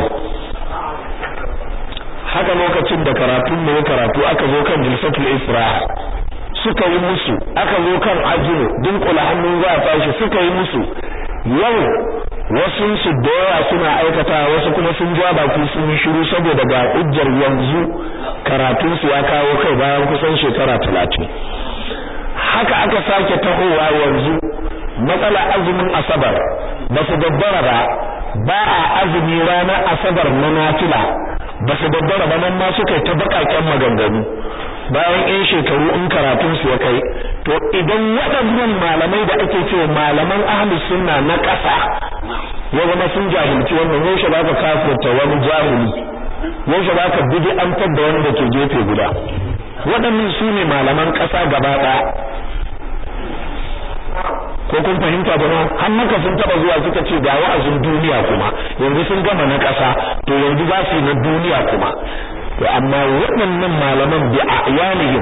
haka lokacin da karatun mu karatu aka zo kan jilsatul isra suka yi musu aka zo kan ajinu dinkula hannun za a tashi suka yi musu yau wasu su da yawa suna aikata wasu kuma sun ja baki sun yi shiru saboda ga hujjar yanzu karatun su ya kawo kai bayan kusan shekara talatin haka aka sake tahowa yanzu matsala azumin asabar ba su dabbara ba ba a azumi ranar asabar na nafila ba su dabbara ba nan ma suka yi ta bakaken maganganu bayan yan shekaru in karatun su ya kai to idan waɗannan malamai da ake cewa malaman ahlus sunna na ƙasa ya zama sun jahilci wannan yaushe za ka kafirta wani jahili yaushe za ka bid'antar da wani da ke gefe guda waɗannan su ne malaman ƙasa gaba ɗaya ko kun fahimta ba har maka sun taba zuwa suka ce ga wa'azin duniya kuma yanzu sun gama na ƙasa to yanzu za su yi na duniya kuma to amma waɗannan malaman bi ayanihim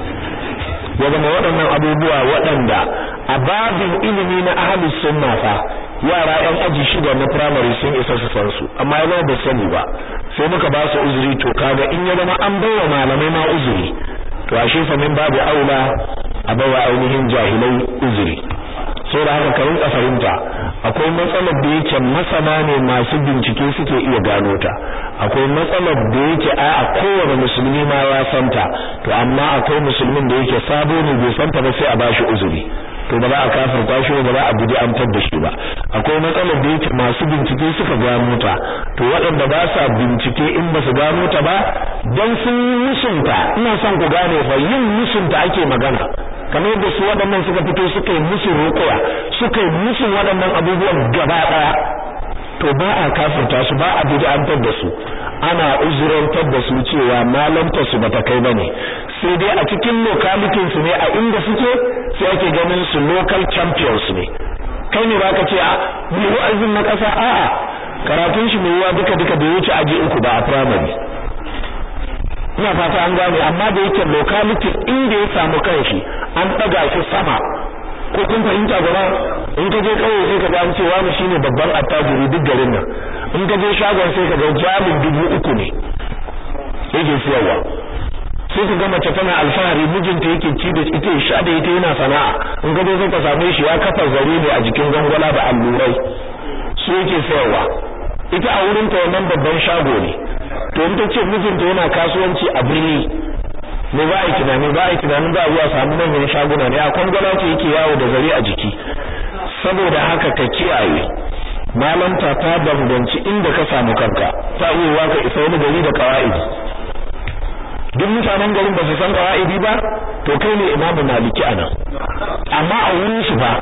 ya zama waɗannan abubuwa waɗanda a babin ilimi na ahlus sunna fa yara yan aji shida na primary sun isa su san su amma ya ba sani ba sai muka ba su uzuri to kaga in ya zama an bawa malamai ma uzuri to ashe fa min babu aula a bawa ainihin jahilai uzuri sai da haka ka rinka fahimta akwai matsalar da yake masana ne masu bincike suke iya gano ta akwai matsalar da yake a a kowane musulmi ma ya santa to amma akwai musulmin da yake sabo ne bai santa ba sai a bashi uzuri to ba za a kafirta shi ba za a guji amtar da shi ba akwai matsalar da yake masu bincike suka gano ta to waɗanda ba sa bincike in ba su gano ta ba dan sun musunta ina son ku gane fa yin musunta ake magana kamar yadda su waɗannan suka fito suka yi musu rukuya suka yi musu waɗannan abubuwan gaba ɗaya to ba a kafirta su ba a bid'antar da su ana uzurantar da su cewa malanta su bata kai bane sai dai a cikin localitin su ne a inda suke sai ake ganin su local champions ne kai ne baka ce a mu wa'azin na kasa a'a karatun shi mai yiwa duka duka bai wuce aji uku ba a primary ina fata an gane amma da yake locality inda ya samu kanshi an daga shi sama ko kun fahimta gaba in ka je kauye sai ka ga an ce wani shine babban attajiri duk garin nan in ka je shagon sai ka ga jamin dubu uku ne yake siyarwa sai ka ga mace tana alfahari mijinta yake ci da ita ya sha da ita yana sana'a in ka je sai ka same shi ya kafa zare ne a jikin gangwala da allurai su yake sayarwa ita a wurin ta wannan babban shago ne to in ta ce mijinta yana kasuwanci a birni ne ba a yi tunani ba a yi tunanin ba a zuwa samu manyan shaguna ne a kwangwala ce yake yawo da zare a jiki saboda haka ka kiyaye malanta ta danganci inda ka samu kanka ta iya ka isa wani gari da qawaidi duk mutanen garin ba su san qawaidi ba to kai ne imamu maliki anan amma a wurin shi ba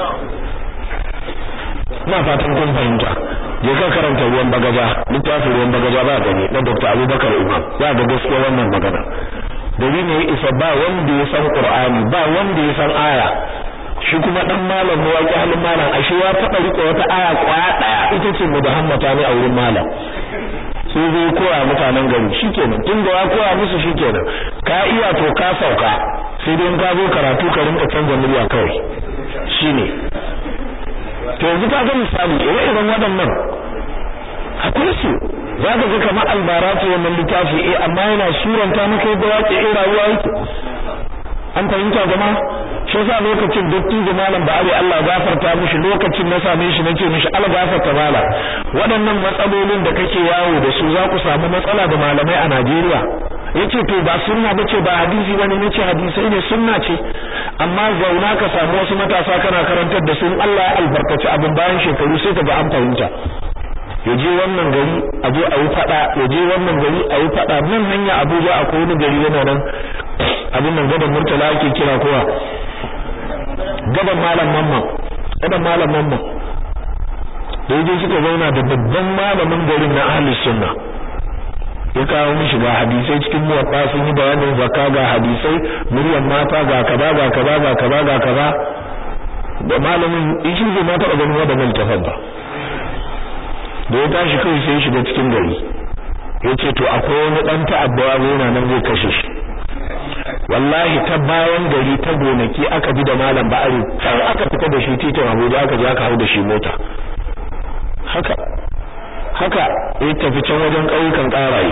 ina fatan kun fahimta je ka karanta ruwan bagaja littafin ruwan bagaja ba gani na Dr. Abubakar Imam za ga gaskiya wannan magana gari ne ya isa ba wanda ya san Qur'ani ba wanda ya san aya shi kuma dan malam ne waki halin malam ashe ya taba rike wata aya kwaya daya ita ce mudahammata ne a wurin malam sai zai koya mutanen gari shikenan tun da ya koya musu shikenan ka iya to ka sauka sai dai ka zo karatu ka rinka canza murya kawai shine to yanzu ka ga misali ire-iren waɗannan akwai su za ka ga kamar albara ce wannan littafi eh amma yana suranta maka yadda wace eh rayuwa yake an fahimta jama'a shi yasa lokacin dattijo malam ba ari Allah gafarta mishi lokacin na same shi nace mishi Allah gafarta mala waɗannan matsalolin da kake yawo da su za ku samu matsala da malamai a Najeriya yace to ba sunna bace ba hadisi bane nace hadisi ne sunna ce amma zauna ka samu wasu matasa kana karantar da su Allah ya albarkaci abin bayan shekaru sai ka ga an fahimta yaje wannan gari a je a yi fada yaje wannan gari a yi fada nan hanya Abuja akwai wani gari yana nan abin nan gaban Murtala ake kira kowa gaban malam mamman gaban malam mamman da yaje suka zauna da babban malamin garin na ahli sunna ya kawo mishi ga hadisai cikin muwatta sun yi bayanin zakka ga hadisai muryan mata ga kaza ga kaza ga kaza ga kaza da malamin shi bai ma taɓa ganin wadannan tafan ba da ya tashi kai sai shiga cikin gari yace to akwai wani dan ta'adda yana nan zai kashe shi wallahi ta bayan gari ta gonaki aka bi da malam ba'ari sai aka fita da shi titin Abuja aka je aka hau da shi mota haka haka ya tafi can wajen ƙauyukan ƙaraye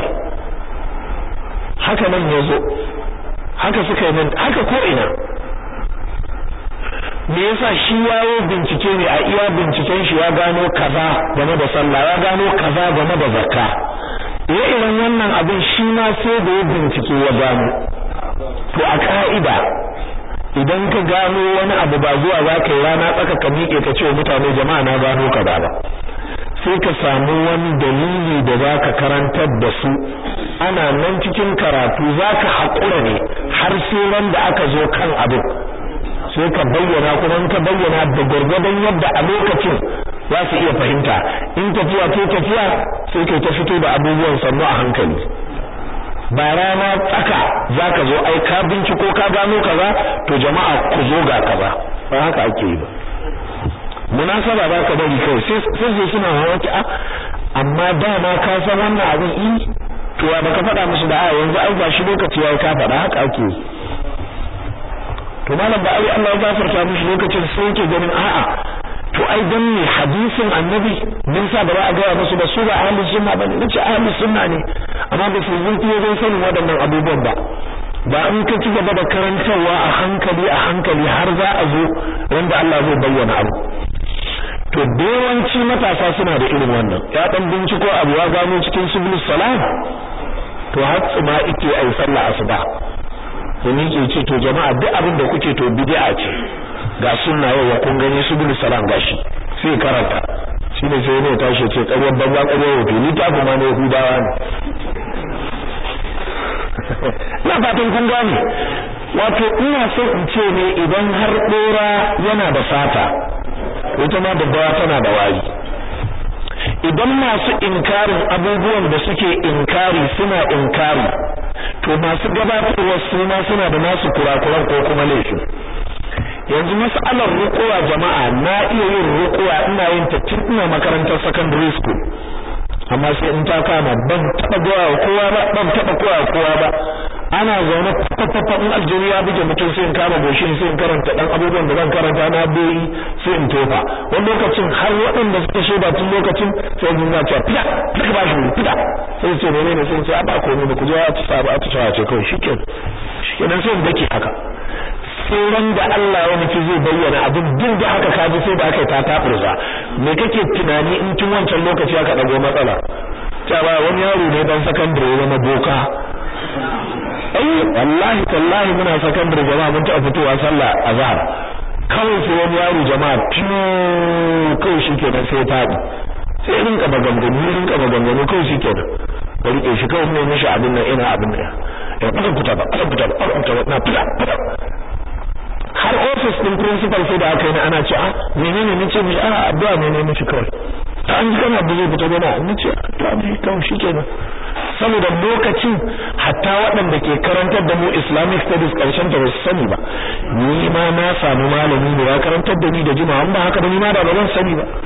haka nan ya zo haka suka yi nan haka ko ina me yasa shi yawo bincike ne a iya binciken shi ya gano kaza game da sallah ya gano kaza game da zakka ire-iren wannan abin shi ma sai da ya bincike ya gano to a ka'ida idan ka gano wani abu ba zuwa za ka yi rana tsaka ka miƙe ka ce mutane jama'a na gano kaza ba sai ka samu wani dalili da za ka karantar da su ana nan cikin karatu za ka haƙura ne har sai ran da aka zo kan abin sai ka bayyana kuma ka bayyana da gwargwadon yadda a lokacin za su iya fahimta in tafiya ce tafiya sai kai ta fito da abubuwan sannu a hankali ba rana tsaka za ka zo ai ka binciko ka gano kaza to jama'a ku zo ga kaza ba haka ake yi ba munasaba ba ka bari kawai sai sai suna hawa a amma dama ka san wannan abin i to ya baka faɗa musu da a yanzu ai ba shi lokaci yayi ka faɗa haka ake yi to malam ba ai Allah ya gafarta mishi lokacin sai yake ganin a'a to ai dan ne hadisin annabi mun sa ba za a ga musu ba su ba ahli sunna ba ne nace ahli sunna ne amma ba su zunti zai sanin waɗannan abubuwan ba ba in ka ci gaba da karantarwa a hankali a hankali har za a zo wanda Allah zai bayyana abu to yawanci matasa suna da irin wannan ya dan binciko abu ya gano cikin subul salam to har tsuma ike ai sallah asuba domin ke ce to jama'a duk abin da kuke to bid'a ce ga sunna yau wa kun gani subul salam gashi sai karanta shine sai ne tashi ce ƙaryar banza ƙaryar wato ni ta kuma ne hudawa ne na fatan kun gane wato ina so in ce ne idan har dora yana da fata ita ma daddawa tana da wari idan masu inkarin abubuwan da suke inkari suna inkari to masu gabatarwa su ma suna da nasu kurakuran ko kuma laifin yanzu mas'alar rukuwa jama'a na iya yin rukuwa ina yin ta tun ina makarantar secondary school amma sai in ta kama ban taba gowa kowa ba ban taba kowa kowa ba ana zaune fafafa in aljiri ya buge mutum sai in kama goshin sai in karanta dan abubuwan da zan karanta na bai sai in tofa wani lokacin har waɗanda suka shaida tun lokacin sai in ga cewa fida fida ba shi fida sai ce menene sai ce a ba komai ba ku je a ci sabu a ci ce kawai shikenan shikenan sai in dake haka sai ran da Allah ya nufi zai bayyana abin duk da haka kaji sai da aka yi ta tafurza me kake tunani in tun wancan lokaci aka dago matsala cewa wani yaro ne dan sakandare ya zama boka ai wallahi tallahi muna sakandare jama'a mun taɓa fitowa sallah azhar kawai sai wani yaro jama'a fiyo kawai shi kenan sai faɗi sai rinka maganganu rinka maganganu kawai shi kenan ba rike shi kawai mai mishi abin nan ina abin nan ya fara fita ba fara fita ba fara fita ba na fita fita har office din principal sai da aka yi ana ce a menene nace mi a addu'a ne ne mishi kawai ta an ji kana da zai fita gona nace addu'a ne kawai shikenan saboda lokacin hatta waɗanda ke karantar da mu Islamic studies karshen ta basu sani ba ni ma na samu malami ne ya karantar da ni da jima'a ba haka da ni ma da ba zan sani ba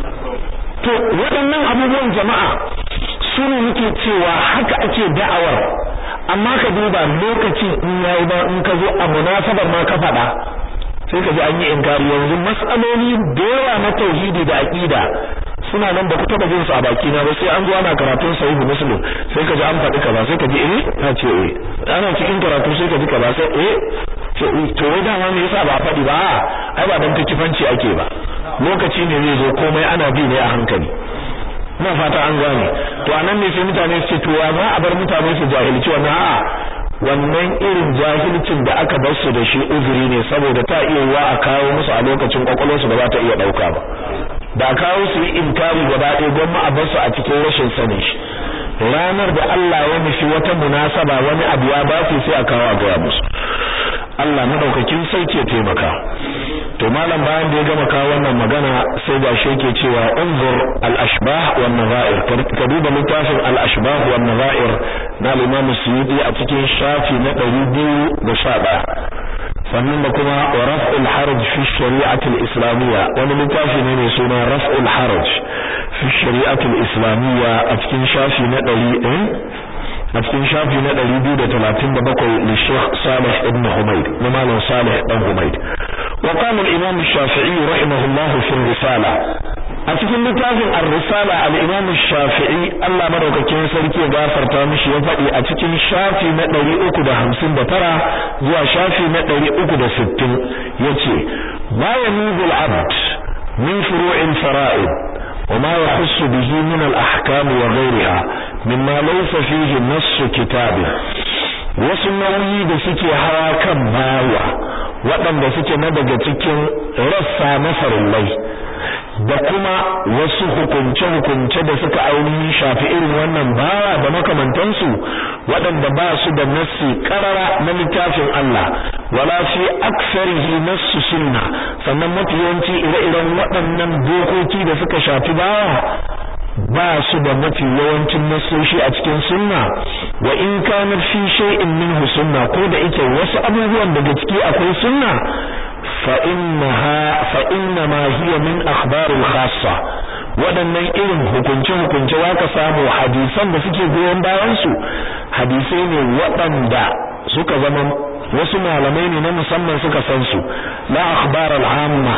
to waɗannan abubuwan jama'a su ne muke cewa haka ake da'awar amma ka duba lokacin in yayi ba in ka zo a munasabar ma ka faɗa sai ka ji an yi inkari yanzu mas'aloli da yawa na tauhidi da aqida suna nan ba ku taba jin su a baki na ba sai an zo ana karatun sahihu muslim sai ka ji an faɗi kaza sai ka ji eh na ce eh ana cikin karatu sai ka ji kaza sai eh to wai dama me yasa ba a faɗi ba ai ba dan kifanci ake ba lokaci ne zai zo komai ana bi ne a hankali ina fata an gane to anan ne sai mutane su ce to ya za a bar mutane su jahilci wannan a'a wannan irin jahilcin da aka bar su da shi uzuri ne saboda ta iya yiwa a kawo musu a lokacin kwakwalwarsu ba za ta iya dauka ba da kawo su yi inkari gaba ɗaya gwamma a bar su a cikin rashin sanin shi ranar da Allah ya nufi wata munasaba wani abu ya ba su sai a kawo a gaya musu Allah madaukakin sauke taimaka to malam bayan da ya gama kawo wannan magana sai ga shi yake cewa unzur al-ashbah wan nazair ka duba littafin al-ashbah wan nazair na al-Imam Suyuti a cikin shafi na 211 sannan da kuma wa raf'ul haraj fi shari'ati al-islamiyya wani littafi ne mai suna raf'ul haraj fi shari'ati al-islamiyya a cikin shafi na 100 a cikin shafi na 237 li Sheikh Salih ibn Humayd na Malam Salih ibn Humayd wa qala al-Imam Shafi'i rahimahullah fi risala a cikin littafin ar-risala al-Imam Shafi'i Allah madaukakin sarki ya gafarta mishi ya faɗi a cikin shafi na 359 zuwa shafi na 360 yace ma yanubu al-abd min furu'il fara'id وما يخص به من الأحكام وغيرها مما ليس فيه نص كتاب wasu nauyi da suke hawa kan bawa waɗanda suke na daga cikin rassa na farillai da kuma wasu hukunce-hukunce da suka ainihin shafi irin wannan bawa da makamantansu waɗanda ba su da nassi ƙarara na littafin Allah wala fi aksarihi nassu sunna sannan mafi yawanci ire-iren waɗannan dokoki da suka shafi bawa ba su da mafi yawancin nassoshi a cikin sunna wa in kana fi shay'in minhu sunna ko da yake wasu abubuwan daga ciki akwai sunna fa innaha fa inna ma hiya min akhbar al-khassa waɗannan irin hukunce hukunce ka samu hadisan da suke goyon bayan su hadisai ne waɗanda suka zama wasu malamai ne na musamman suka san su la akhbar al-amma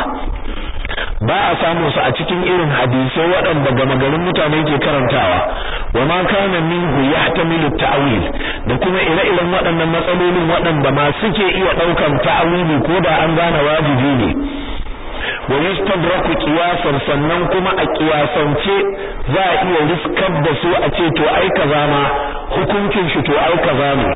ba a samu su a cikin irin hadisai waɗanda gama garin mutane ke karantawa wa ma kana minhu yahtamilu ta'wil da kuma ire-iren waɗannan matsalolin waɗanda ma suke iya ɗaukan ta'wili ko da an gane wajibi ne wa yustadraku qiyasan sannan kuma a qiyasance za a iya riskar da su a ce to ai kaza ma hukuncin shi to ai kaza ne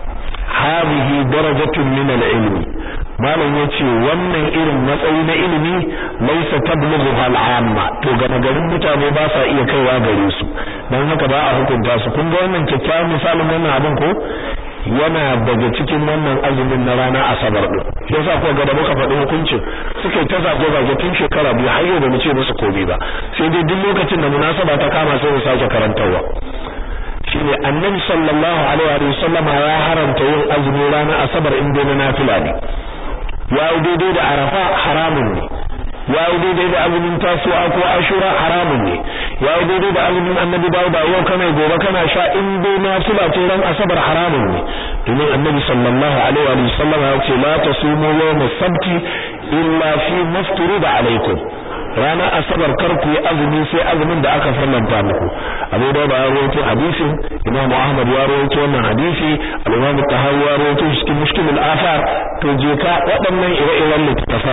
hadhihi darajatun min al-ilmi malam yace wannan irin matsayi na ilimi laysa tablughu al-amma to ga garin mutane ba sa iya kaiwa gare su dan haka ba a hukunta su kun ga wannan kyakkyawan misalin wannan abin ko yana daga cikin wannan azumin na rana asabar din yasa ko ga da muka faɗi hukuncin suka ta zago zage tun shekara biyu har yau da mu ce musu komai ba sai dai duk lokacin da munasaba ta kama sai mu sake karantawa shine annabi sallallahu alaihi wa sallam ya haramta yin azumi ranar asabar in dai na nafila ne ya yi daidai da arafa haramun ne ya yi daidai da azumin tasuwa ko ashura haramun ne ya yi daidai da azumin annabi dauda yau kana gobe kana sha in dai nafila ce ran asabar haramun ne domin annabi sallallahu alaihi wa sallam ya ce la tasumu yawm as-sabti illa fi mafturida alaikum ranar asabar kar ku yi azumi sai azumin da aka farlanta muku abu da ba ya rawaito hadisin imamu ahmad ya rawaito wannan hadisi al-imam tahawi ya rawaito cikin mushkilul afar to je ka waɗannan ire-iren littafan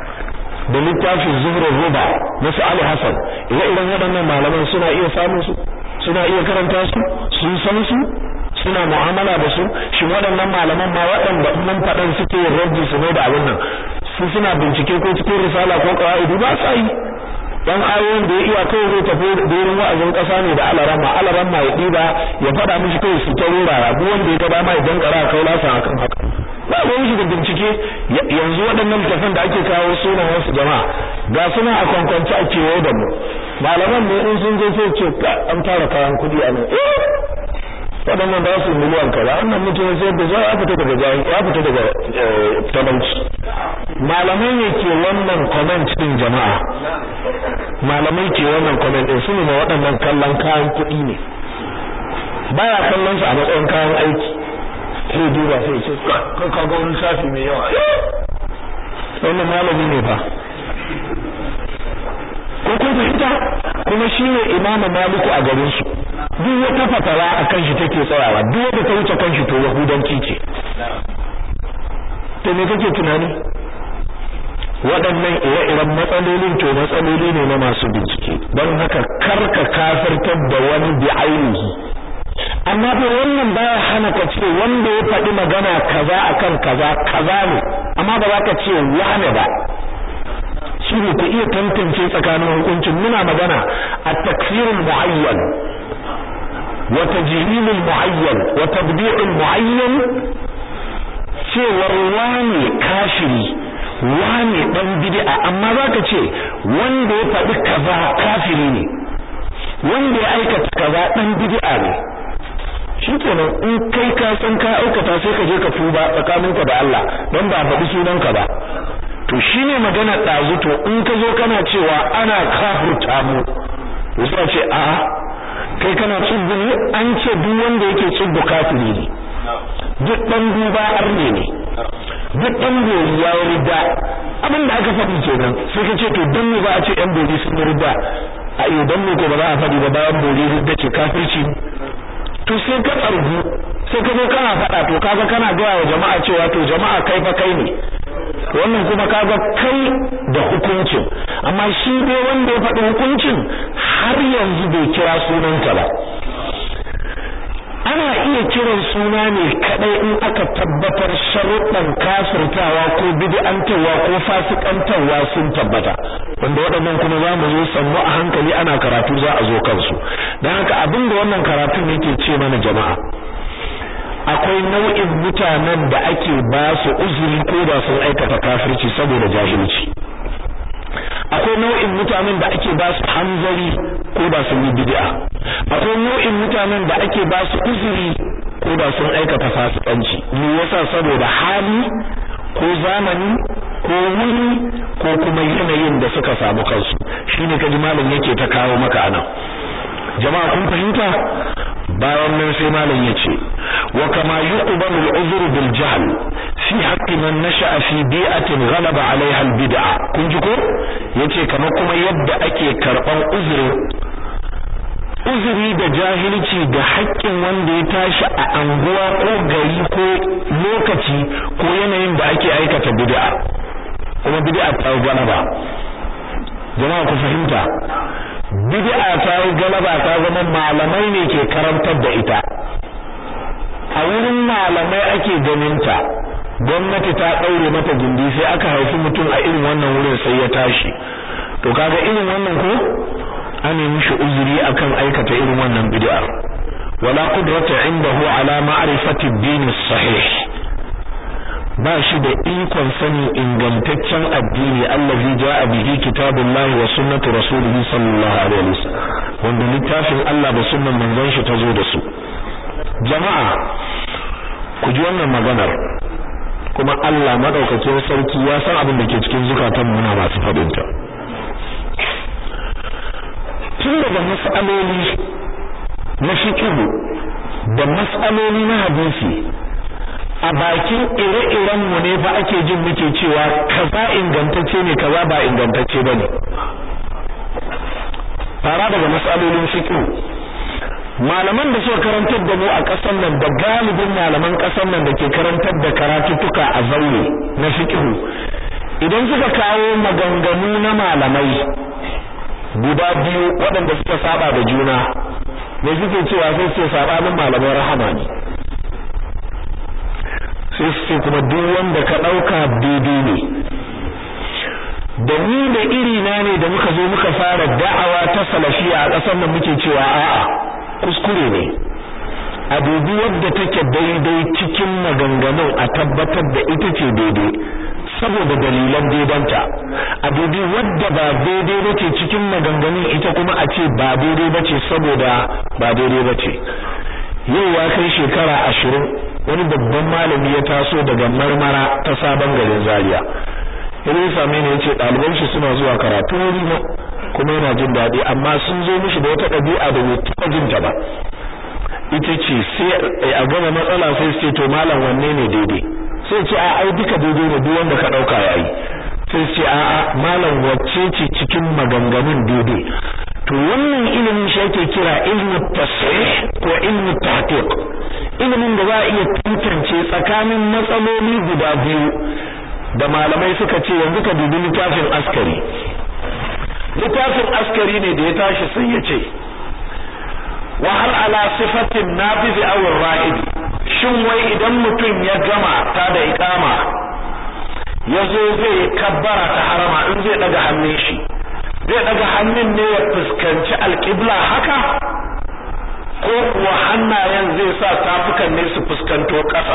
da littafin zuhrul ruba na su ali hasan ire-iren waɗannan malaman suna iya samun su suna iya karanta su sun san su suna mu'amala da su shin waɗannan malaman ma waɗanda nan faɗan suke yin rabbi su ne da abin nan su suna bincike ko cikin risala ko qawaidi ba sa yi dan ayoyin da ya iya kai zai tafi wurin wa'azin kasa ne da alarama alarama ya diba ya fada mishi kai su ta rura duk wanda ya ga dama idan kara kai lasa akan haka ba ruwan shi da bincike yanzu waɗannan littafan da ake kawo sunan wasu jama'a ga suna a kwankwanci a kewaye da mu malaman ne in sun je sai ce an tara kayan kuɗi a nan waɗannan ba su miliyan kaza wannan mutum sai da za ya fita daga jahi ya fita daga talauci malamai ne ke wannan comment din jama'a malamai ke wannan comment din su ne ma waɗannan kallon kayan kuɗi ne baya kallon su a matsayin kayan aiki sai duba sai ce kan ka ga wani shafi mai yawa wannan malami ne fa ko kun fahimta kuma shine imamu maliku a garin su duk wata fatawa a kan shi take tsayawa duk wanda ta wuce kan shi to yahudanci ce to me kake tunani waɗannan ire-iren matsalolin to matsaloli ne na masu bincike don haka karka kafirtar da wani bi ainihi amma fa wannan baya hana ka ce wanda ya faɗi magana kaza akan kaza kaza ne amma ba za ka ce wane ba shi ne ku iya tantance tsakanin hukuncin muna magana a takfirin mu'ayyan wa tajhilul mu'ayyan wa tabdi'ul mu'ayyan cewar wane kafiri wane dan bid'a amma zaka ce wanda ya faɗi kaza kafiri ne wanda ya aikata kaza dan bid'a ne shikenan in kai ka san ka aikata sai ka je ka tuba tsakaninka da Allah don ba faɗi sunanka ba to shine magana ɗazu to in ka zo kana cewa ana kafurta mu to sai ce a kai kana tsubbu ne an ce duk wanda yake tsubbu kafiri ne duk dan duba arne ne duk dan gori ya yi rida abin da aka faɗi kenan sai ka ce to dan me ba a ce yan bori sun yi rida a yau dan me ko ba za a faɗi ba bayan bori rida ce kafirci to sai ka tsargu sai ka zo kana faɗa to kaga kana gaya wa jama'a cewa to jama'a kai fa kai ne wannan kuma kaga kai da hukuncin amma shi dai wanda ya faɗi hukuncin har yanzu bai kira sunanka ba ana iya kiran suna ne kadai in aka tabbatar sharuɗan kafirtawa ko bid'antawa ko fasikantawa sun tabbata wanda waɗannan kuma za mu zo sannu a hankali ana karatu za a zo kansu don haka abin da wannan karatun yake ce mana jama'a akwai nau'in mutanen da ake ba su uzuri ko da sun aikata kafirci saboda jahilci akwai nau'in mutanen da ake ba su hanzari ko da sun yi bid'a akwai nau'in mutanen da ake ba su uzuri ko da sun aikata fasikanci me yasa saboda hali ko zamani ko wuri ko kuma yanayin da suka samu kansu shine kaji malam yake ta kawo maka anan jama'a kun fahimta bayan nan sai malam yace wa kama yuqbalu al-uzru bil jahl fi haqqi man nasha'a fi bi'atin ghalaba 'alayha al-bid'a kun ji ko yace kamar kuma yadda ake karban uzuri uzuri da jahilci da haƙƙin wanda ya tashi a anguwa ko gari ko lokaci ko yanayin da ake aikata bid'a kuma bid'a ta galaba jama'a ku fahimta bid'a ta yi galaba ta zama malamai ne ke karantar da ita a wurin malamai ake ganin ta gwamnati ta daure mata gindi sai aka haifi mutum a irin wannan wurin sai ya tashi to kaga irin wannan ko an yi mishi uzuri akan aikata irin wannan bid'a wala qudrata indahu ala ma'rifati ad-din sahih ba shi da ikon sani ingantaccen addini allazi ja'a bihi kitabullahi wa sunnatu rasulihi sallallahu alaihi wasallam wanda littafin Allah da sunnan manzon shi tazo da su jama'a ku ji wannan maganar kuma Allah madaukakin sarki ya san abin da ke cikin zukatan mu na masu fadin ta tun daga mas'aloli na fiqh da mas'aloli na hadisi a bakin ire-iren mu ne fa ake jin muke cewa kaza ingantacce ne kaza ba ingantacce bane fara daga matsalolin fiqh malaman da suka karantar da mu a ƙasar nan da galibin malaman ƙasar nan da ke karantar da karatuttuka a zaure na fiqh idan suka kawo maganganu na malamai guda biyu waɗanda suka saba da juna me suke cewa sai su sabanin malamai rahama ne sai su ce kuma duk wanda ka ɗauka daidai ne da ni da iri na ne da muka zo muka fara da'awa ta salafiya a ƙasar nan muke cewa a'a kuskure ne a dubi wadda take daidai cikin maganganun a tabbatar da ita ce daidai saboda dalilan daidanta a dubi wadda ba daidai bace cikin maganganun ita kuma a ce ba daidai bace saboda ba daidai bace yau ya kai shekara ashirin wani babban malami ya taso daga marmara ta sabon garin zaria yana same ni yace ɗaliban shi suna zuwa karatu wuri na kuma yana jin daɗi amma sun zo mishi da wata ɗabi'a da bai taɓa jin ta ba ita ce sai a gama matsala sai su ce to malam wanne ne daidai sai ce a ai duka daidai ne duk wanda ka ɗauka yayi sai ce a a malam wacce ce cikin maganganun daidai to wannan ilimin shi ake kira ilmu tasrih ko ilmu tahqiq ilimin da za a iya tantance tsakanin matsaloli guda biyu da malamai suka ce yanzu ka dubi littafin askari littafin askari ne da ya tashi sai ya ce wa hal ala sifatin nafiz aw ra'id shin wai idan mutum ya gama ta da iqama yazo zai kabbara ta harama in zai daga hannun shi zai daga hannun ne ya fuskanci alqibla haka ko kuwa hannayen zai sa tafukan ne su fuskanto ƙasa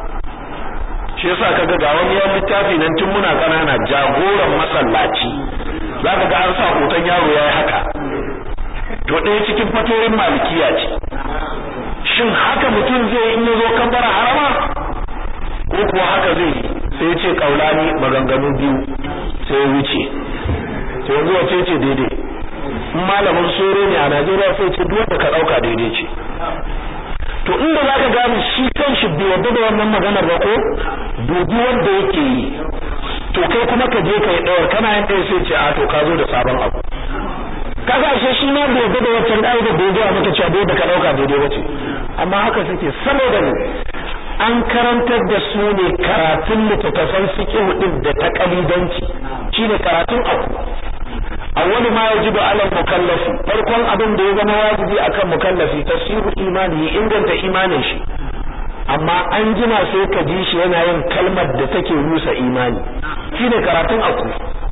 shi yasa kaga ga wani yan littafi nan tun muna kanana jagoran masallaci zaka ga an sa hoton yaro yayi haka to ɗaya cikin fatoyin malikiya ce shin haka mutum zai in yazo kabbara harama ko kuwa haka zai yi sai ya ce kaulani maganganu biyu sai ya wuce sai yanzu wace ce daidai in malamin soro ne a Najeriya sai ce duk wanda ka dauka daidai ce to inda zaka gane shi kanshi bai yarda da wannan maganar ba ko dubi wanda yake yi to kai kuma ka je kai dawar kana yin ɗaya sai ce a to ka zo da sabon abu kaga ashe shi ma bai yarda da wancan da da bai ga maka cewa bai da ka dauka daidai bace amma haka suke saboda ne an karantar da su ne karatun littattafan fiqh din da ta kalidanci shine karatun abu awwalu ma yajibu ala mukallafi farkon abin da ya zama wajibi akan mukallafi tasihu imani inganta imanin shi amma an jima sai ka ji shi yana yin kalmar da take rusa imani shine karatun aku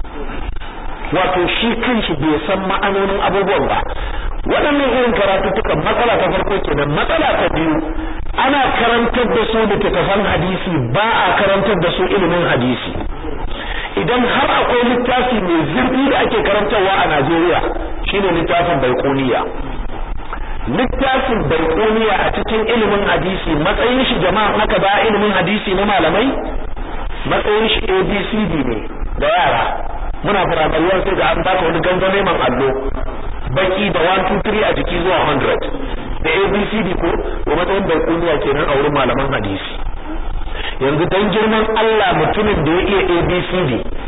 wato shi kanshi bai san ma'anonin abubuwan ba waɗannan irin karatuttukan matsala ta farko kenan matsala ta biyu ana karantar da su littattafan hadisi ba a karantar da su ilimin hadisi idan har akwai littafi mai zurfi da ake karantarwa a Najeriya shine littafin Baiquniya littafin Baiquniya a cikin ilimin hadisi matsayin shi jama'a haka ba ilimin hadisi na malamai matsayin shi ABCD ne da yara muna firamare sai ga an baka wani gangame man allo baki da 1 2 3 a jiki zuwa 100 da ABCD ko to matsayin Baiquniya kenan a wurin malaman hadisi yanzu dan girman Allah mutumin da ya iya ABCD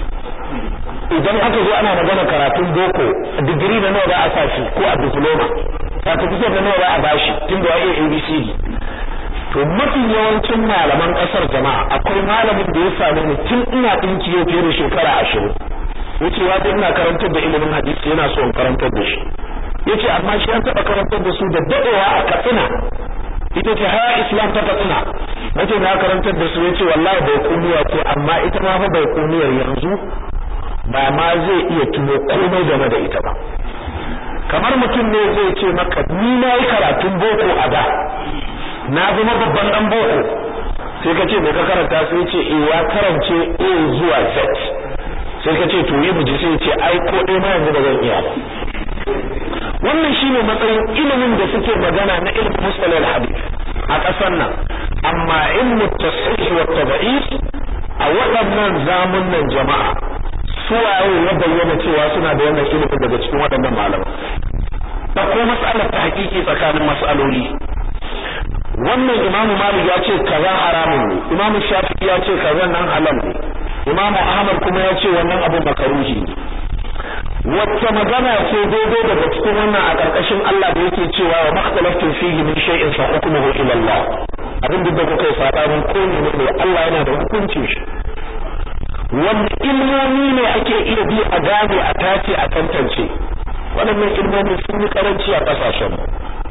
idan aka zo ana magana karatun boko digiri na nawa za a sashi ko a diploma certificate na nawa za a bashi tun da ya iya ABCD to mafi yawancin malaman kasar jama'a akwai malamin da ya same ni tun ina dinki yau fiye da shekara ashirin yace ya ina karantar da ilimin hadisi yana so in karantar da shi yace amma shi an taba karantar da su da dadewa a Katsina ita ce haya islam ta katsina nace na karantar da su yace wallahi bai kuniya ce amma ita ma fa bai kuniyar yanzu ba ma zai iya tuno komai game da ita ba kamar mutum ne zai ce maka ni na yi karatun boko a da na zama babban dan boko sai ka ce me ka karanta sai ce eh ya karance A zuwa Z sai ka ce to yi buji sai ce ai ko dai ma yanzu ba zan iya ba wannan shine matsayin ilimin da suke magana na ilmin mustalah al-hadith a ƙasar nan amma ilmu tasih wa tad'if a waɗannan zamunan jama'a suwaye ya bayyana cewa suna da wannan ilimin daga cikin waɗannan malaman da ko mas'alar ta hakiki tsakanin mas'aloli wannan imamu malik ya ce kaza haramun ne imamu shafi'i ya ce kaza nan halal ne imamu ahmad kuma ya ce wannan abu makaruhi ne wacce magana ce daidai daga cikin wannan a ƙarƙashin Allah da yake cewa wa makhtalaftu fihi min shay'in fa hukmuhu ila Allah abin da kuka yi sabanin ko ne ne Allah yana da hukuncin shi wanda ilmomi ne ake iya bi a gane a tace a tantance waɗannan ilmomi sun yi karanci a ƙasashen mu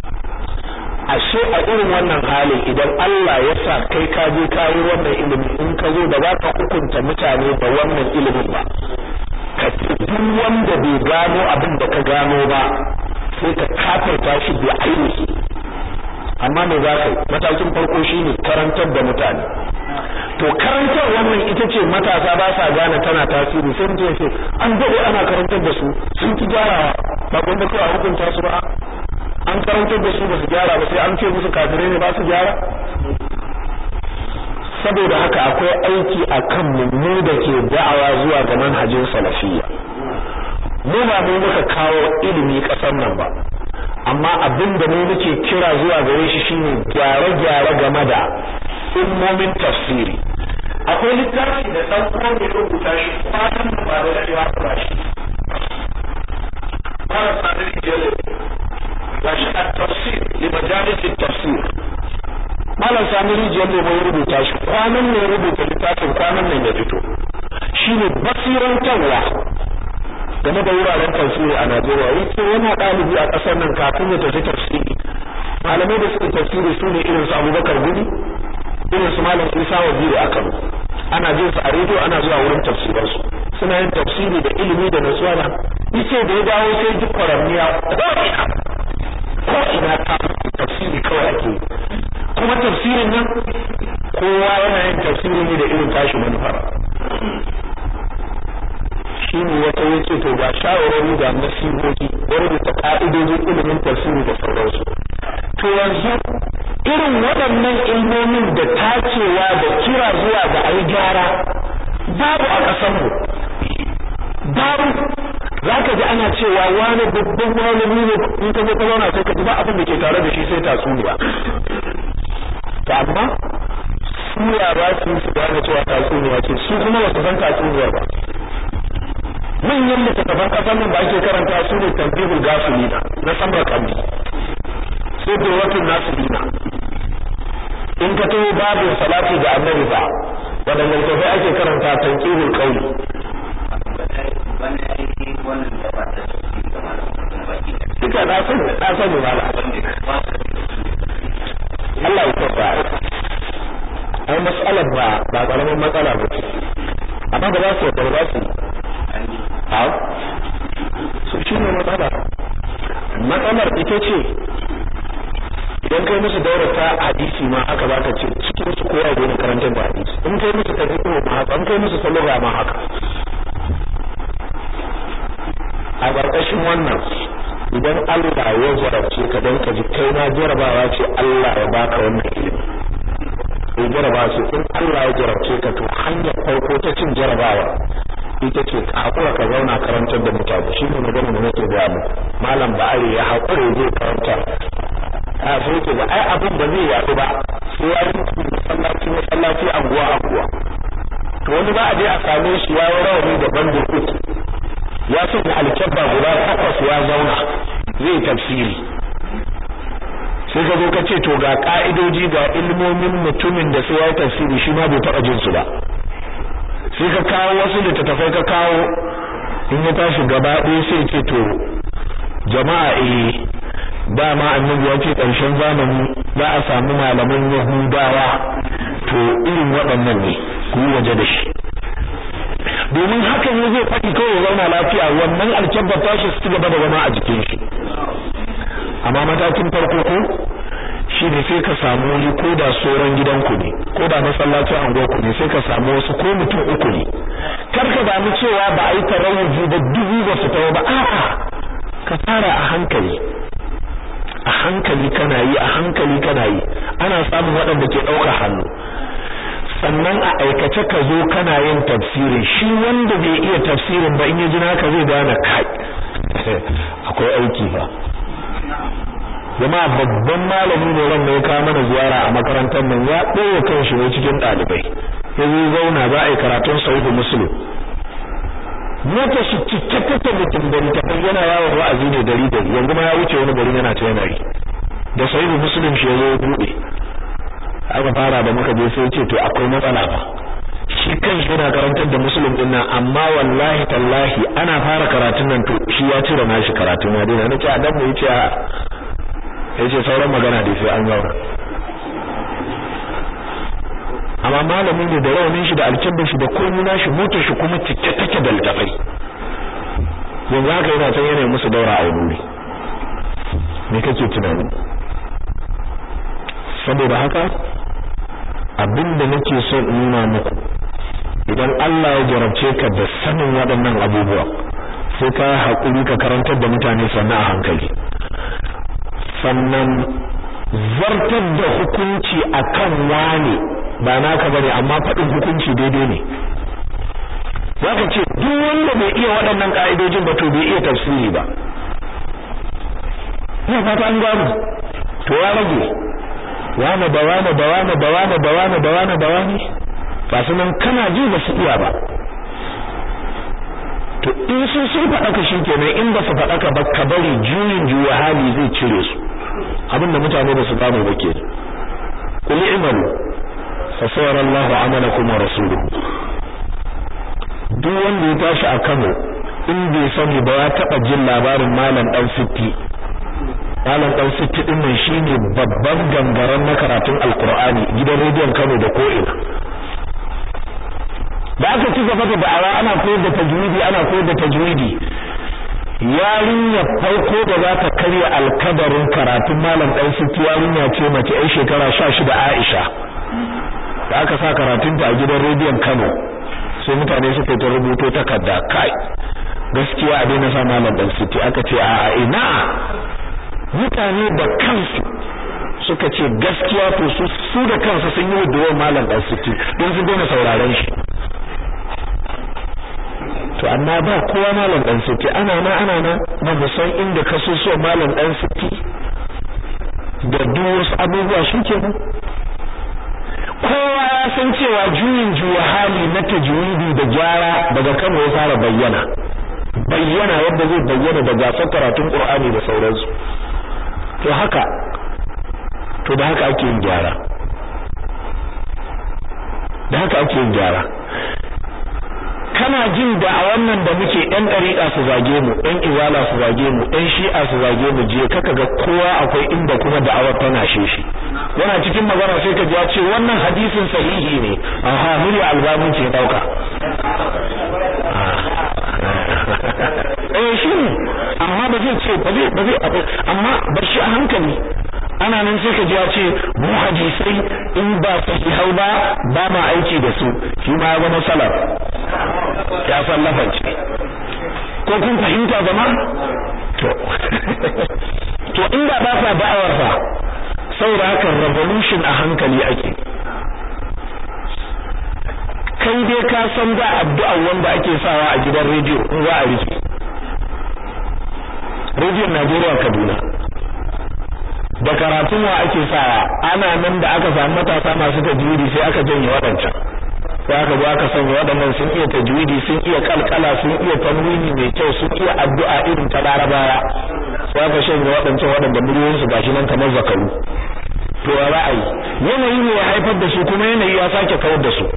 ashe a irin wannan halin idan Allah ya sa kai ka je ka yi wannan ilimi in ka zo da za ka hukunta mutane da wannan ilimin ba ka duk wanda bai gano abin da ka gano ba sai ka kafirta shi bi ainihi amma me za ka yi matakin farko shine karantar da mutane to karantar wannan ita ce matasa ba sa gane tana tasiri sai mutum ya ce an daɗe ana karantar da su sun ki gyarawa ba gwanda kawai a hukunta su ba an karantar da su ba su gyara ba sai an ce musu kafirai ne ba su gyara saboda haka akwai aiki a kan mu da ke da'awa zuwa ga manhajin salafiyya mu ba mu muka kawo ilimi ƙasar nan ba amma abin da mu muke kira zuwa gare shi shine gyare-gyare game da ilmomin tafsiri akwai littafi da ɗan uwa mai rubuta shi kwanan da ba da daɗewa ba shi fara sanar jere ga shi a tafsir li majalisin tafsir malam sami rijiyar da mai rubuta shi kwanan ne rubuta littafin kwanan nan ya fito shine basirantarwa game da wuraren tafsiri a Najeriya yace yana ɗalibi a ƙasar nan kafin ya tafi tafsiri malamai da suke tafsiri su ne irin su Abubakar Gumi irin su Malam Isa Waziri a Kano ana jin su a rediyo ana zuwa wurin tafsiran su suna yin tafsiri da ilimi da nasuwa da yace da ya dawo sai duk kwaramniya ko ina ta tafsiri kawai ake kuma tafsirin nan kowa yana yin tafsiri ne da irin tashi manufar shi ne wata yace to ga shawarwari ga nasihohi wani da ka'idojin ilimin tafsiri da sauransu to yanzu irin waɗannan ilmomin da tacewa da kira zuwa ga ayi gyara babu a ƙasarmu babu za ka ji ana cewa wani babban malami ne in ka zo ka zauna sai ka ji ba abin da ke tare da shi sai tatsuniya to amma su yara su su gane cewa tatsuniya ce su kuma ba su san tatsuniyar ba manyan littattafan ƙasar nan da ake karanta su ne tambihul gafilina na samar kandi sai durwatun nasirina in ka taho babin salati ga annabi ba waɗanda littattafai ake karanta tanqihul qawli duka na san na sani mala Allah ya tafa ai mas'alar ba ba karamin matsala ba ce amma ba za su yarda ba su ha su shi ne matsala matsalar ita ce idan kai musu daura ta hadisi ma haka za ka ce cikin su kowa gona karantar da hadisi in kai musu tafiya ma haka in kai musu salura ma haka a ƙarƙashin wannan idan Allah ya jarabce ka don ka ji kai ma jarabawa ce Allah ya baka wannan ilimi in jarabawa ce in Allah ya jarabce ka to hanyar farko ta cin jarabawa ita ce ka haƙura ka zauna karantar da mutane shi ne magana da nake gaya muku malam ba'ari ya haƙura zai karanta a so ke ba ai abin ba zai yaɗu ba sai ya yi masallaci masallaci anguwa anguwa to wani ba a je a same shi ya yi rawani da bandin uku ya sanya alkyabba guda takwas ya zauna zai tafsiri sai ka zo ka ce to ga ka'idoji ga ilmomin mutumin da sai ya yi tafsiri shi ma bai taɓa jin su ba sai ka kawo wasu littattafai ka kawo in ya tashi gaba ɗaya sai ce to jama'a eh dama annabi ya ce ƙarshen zamani za a samu malaman yahudawa to irin waɗannan ne ku yi waje da shi domin hakan ne zai faɗi kawai zauna lafiya wannan alkyabbar tashi su gaba da zama a jikin shi amma matakin farko ko shi ne sai ka samu wani ko da soran gidanku ne ko da masallacin anguwarku ne sai ka samu wasu ko mutum uku ne kar ka damu cewa ba a yi tarawuju ba dubu ba su tawo ba a'a ka fara a hankali a hankali kana yi a hankali kana yi ana samun waɗanda ke ɗauka hannu sannan a aikace ka zo kana yin tafsirin shi wanda bai iya tafsirin ba in ya ji naka zai gane kai akwai aiki fa jama'a babban malami ne ran ya kawo mana ziyara a makarantar nan ya ɗaya kan shi ne cikin ɗalibai ya zo zauna za a yi karatun sahihu muslim mota shi cike take mutum da ta yana yawon wa'azi ne dari dari yanzu ma ya wuce wani gari yana ta yana yi da sahihu muslim shi ya zo buɗe aka fara da muka je sai ce to akwai matsala ba shi kan shi yana karantar da musulun din nan amma wallahi tallahi ana fara karatun nan to shi ya cire nashi karatun ya dena nake a dan mu yace a yace sauran magana dai sai an zauna amma malamin ne da rawanin shi da alkebban shi da komai nashi motar shi kuma cike take da littafai yanzu haka yana can yana musu daura a wuri me kake tunani saboda haka abinda nake so in nuna muku idan Allah ya jarabce ka da sanin waɗannan abubuwa sai ka haƙuri ka karantar da mutane sannan a hankali sannan zartar da hukunci akan wane ba naka bane amma faɗin hukunci daidai ne zaka ce duk wanda bai iya waɗannan ka'idojin ba to bai iya tafsiri ba ina fata an gano to ya rage wane da wane da wane da wane da wane da wane da wane ba su nan kana ji ba su iya ba to in sun sun faɗaka shi kenan in ba su faɗaka ba ka bari juyin juya hali zai cire su abinda mutane ba su gano ba ke qul i'malu fa sayara Allahu amalakum wa rasuluhu duk wanda ya tashi a Kano in bai sani ba ya taba jin labarin malam dan sitti malam dan sitti din nan shine babban gangaren na karatun alqur'ani gidan rediyon Kano da ko'ina da aka ci gaba da da'awa ana koyar da tajwidi ana koyar da tajwidi yarinya farko da za ta karya alkadarin karatun malam dan sitti yarinya ce mace ai shekara 16 Aisha da aka sa karatunta a gidan rediyon Kano sai mutane suka ta rubuto takarda kai gaskiya a daina sa malam dan sitti aka ce a a ina mutane da kansu suka ce gaskiya to su su da kansu sun yi wadda malam dan sitti don su daina sauraron shi to amma ba kowa malam dan sitti ana na ana na ba mu san inda ka so so malam dan sitti da duk wasu abubuwa shi kenan kowa ya san cewa juyin juya hali na tajwidi da gyara daga Kano ya fara bayyana bayyana yadda zai bayyana da gasar karatun Qur'ani da sauransu to haka to da haka ake yin gyara da haka ake yin gyara kana jin da a wannan da muke ɗan ɗariƙa su zage mu ɗan iwala su zage mu ɗan shi'a su zage mu je kaka ga kowa akwai inda kuma da'awar tana shi yana cikin magana sai ka ji ya ce wannan hadisin sahihi ne aha murya albani ce dauka eh shi ne amma ba zai ce ba zai ba zai amma ba shi a hankali ana nan sai ka ji ya ce mu hadisai in ba sahihai ba ba ma aiki da su shi ma ya zama salaf ya san lafanci ko kun fahimta zama to to inda ba sa da'awar fa saboda haka revolution a hankali ake kai dai ka san da addu'a wanda ake sawa a gidan rediyo in za a rike rediyon Najeriya Kaduna da karatun wa ake sawa ana nan da aka samu matasa masu tajwidi sai aka janye waɗancan sai aka zo aka sanya waɗannan sun iya tajwidi sun iya kalkala sun iya tanwini mai kyau sun iya addu'a irin ta larabawa sai aka shanye waɗancan waɗanda muryoyinsu gashi nan kamar zakaru to a ra'ayi yanayi ne ya haifar da su kuma yanayi ya sake kawar da su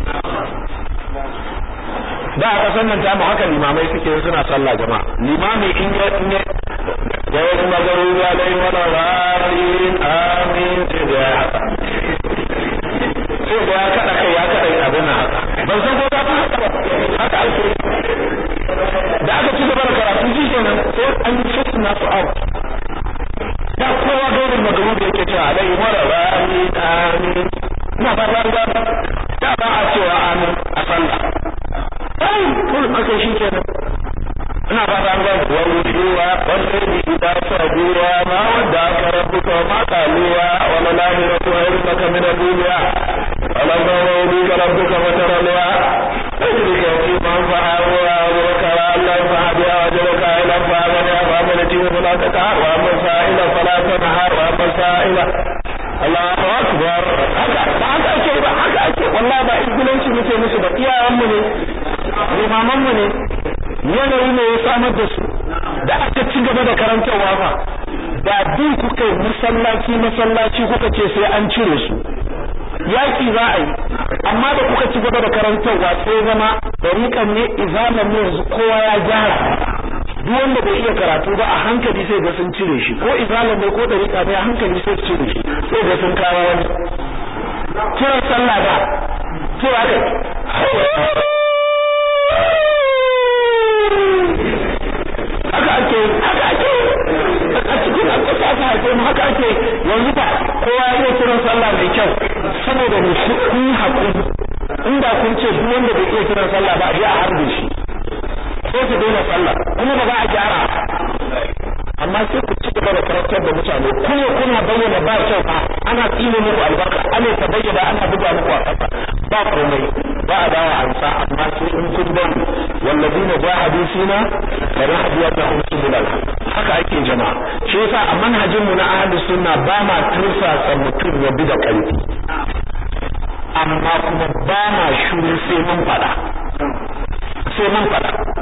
da a kasan nan tamu haka limamai suke suna sallah jama'a limami in ya in ya da wasu magaru ya dai wala ra'in amin sai da ya haka sai da ya kada kai ya kada abin nan haka ban san ko ta haka ba haka ake da aka ci gaba da karatu shi kenan sai an yi shi na su out da kowa gairin magaru da yake cewa alai wala ra'in amin ina ba ba ba da ba a cewa amin a sallah ai kullum aka shi kenan ina ba ta ga wujuwa wanda bi da sabuwa ma wanda aka rabbuka ma qaluwa wala lahiratu khairu laka min ad-dunya wala rawdi rabbuka wa tarawa ajrika fi man fa'awa wa kara Allah fa'abi ajraka ila fa'ala wa amalati wa la tata wa masaila fala tanhar wa masaila Allahu akbar haka haka ake ba haka ake wallahi ba izgilanci muke musu ba iyayen mu ne limaman mu ne yanayi ne ya samar da su da aka ci gaba da karantarwa fa da bin kuka masallaci masallaci kuka ce sai an cire su yaki za a yi amma da kuka ci gaba da karantarwa sai zama dariƙan ne izaman ne yanzu kowa ya gyara duk wanda bai iya karatu ba a hankali sai ga sun cire shi ko izalan ne ko dariƙa ne a hankali sai su cire shi sai ga sun kawo wani kiran sallah ba cewa kai ake haka ake a cikin alƙasa ta haife mu haka ake yanzu ba kowa ya iya kiran sallah mai kyau saboda mu kun yi haƙuri inda kun ce duk wanda bai iya kiran sallah ba a je a harbe shi sai su daina sallah kuma ba za a gyara amma sai ku ci gaba da karantar da mutane kuma kuna bayyana ba kyau fa ana tsine muku albarka ana ta bayyana ana buga muku a ƙasa ba komai ba a dawo ansa amma sai in kun bari wallazina jahadu fina lanahdiyannahum subulal haka ake jama'a shi yasa a manhajin mu na ahlus sunna ba ma tursasa mutum ya bi da ƙarfi amma kuma ba ma shuru sai mun faɗa sai mun faɗa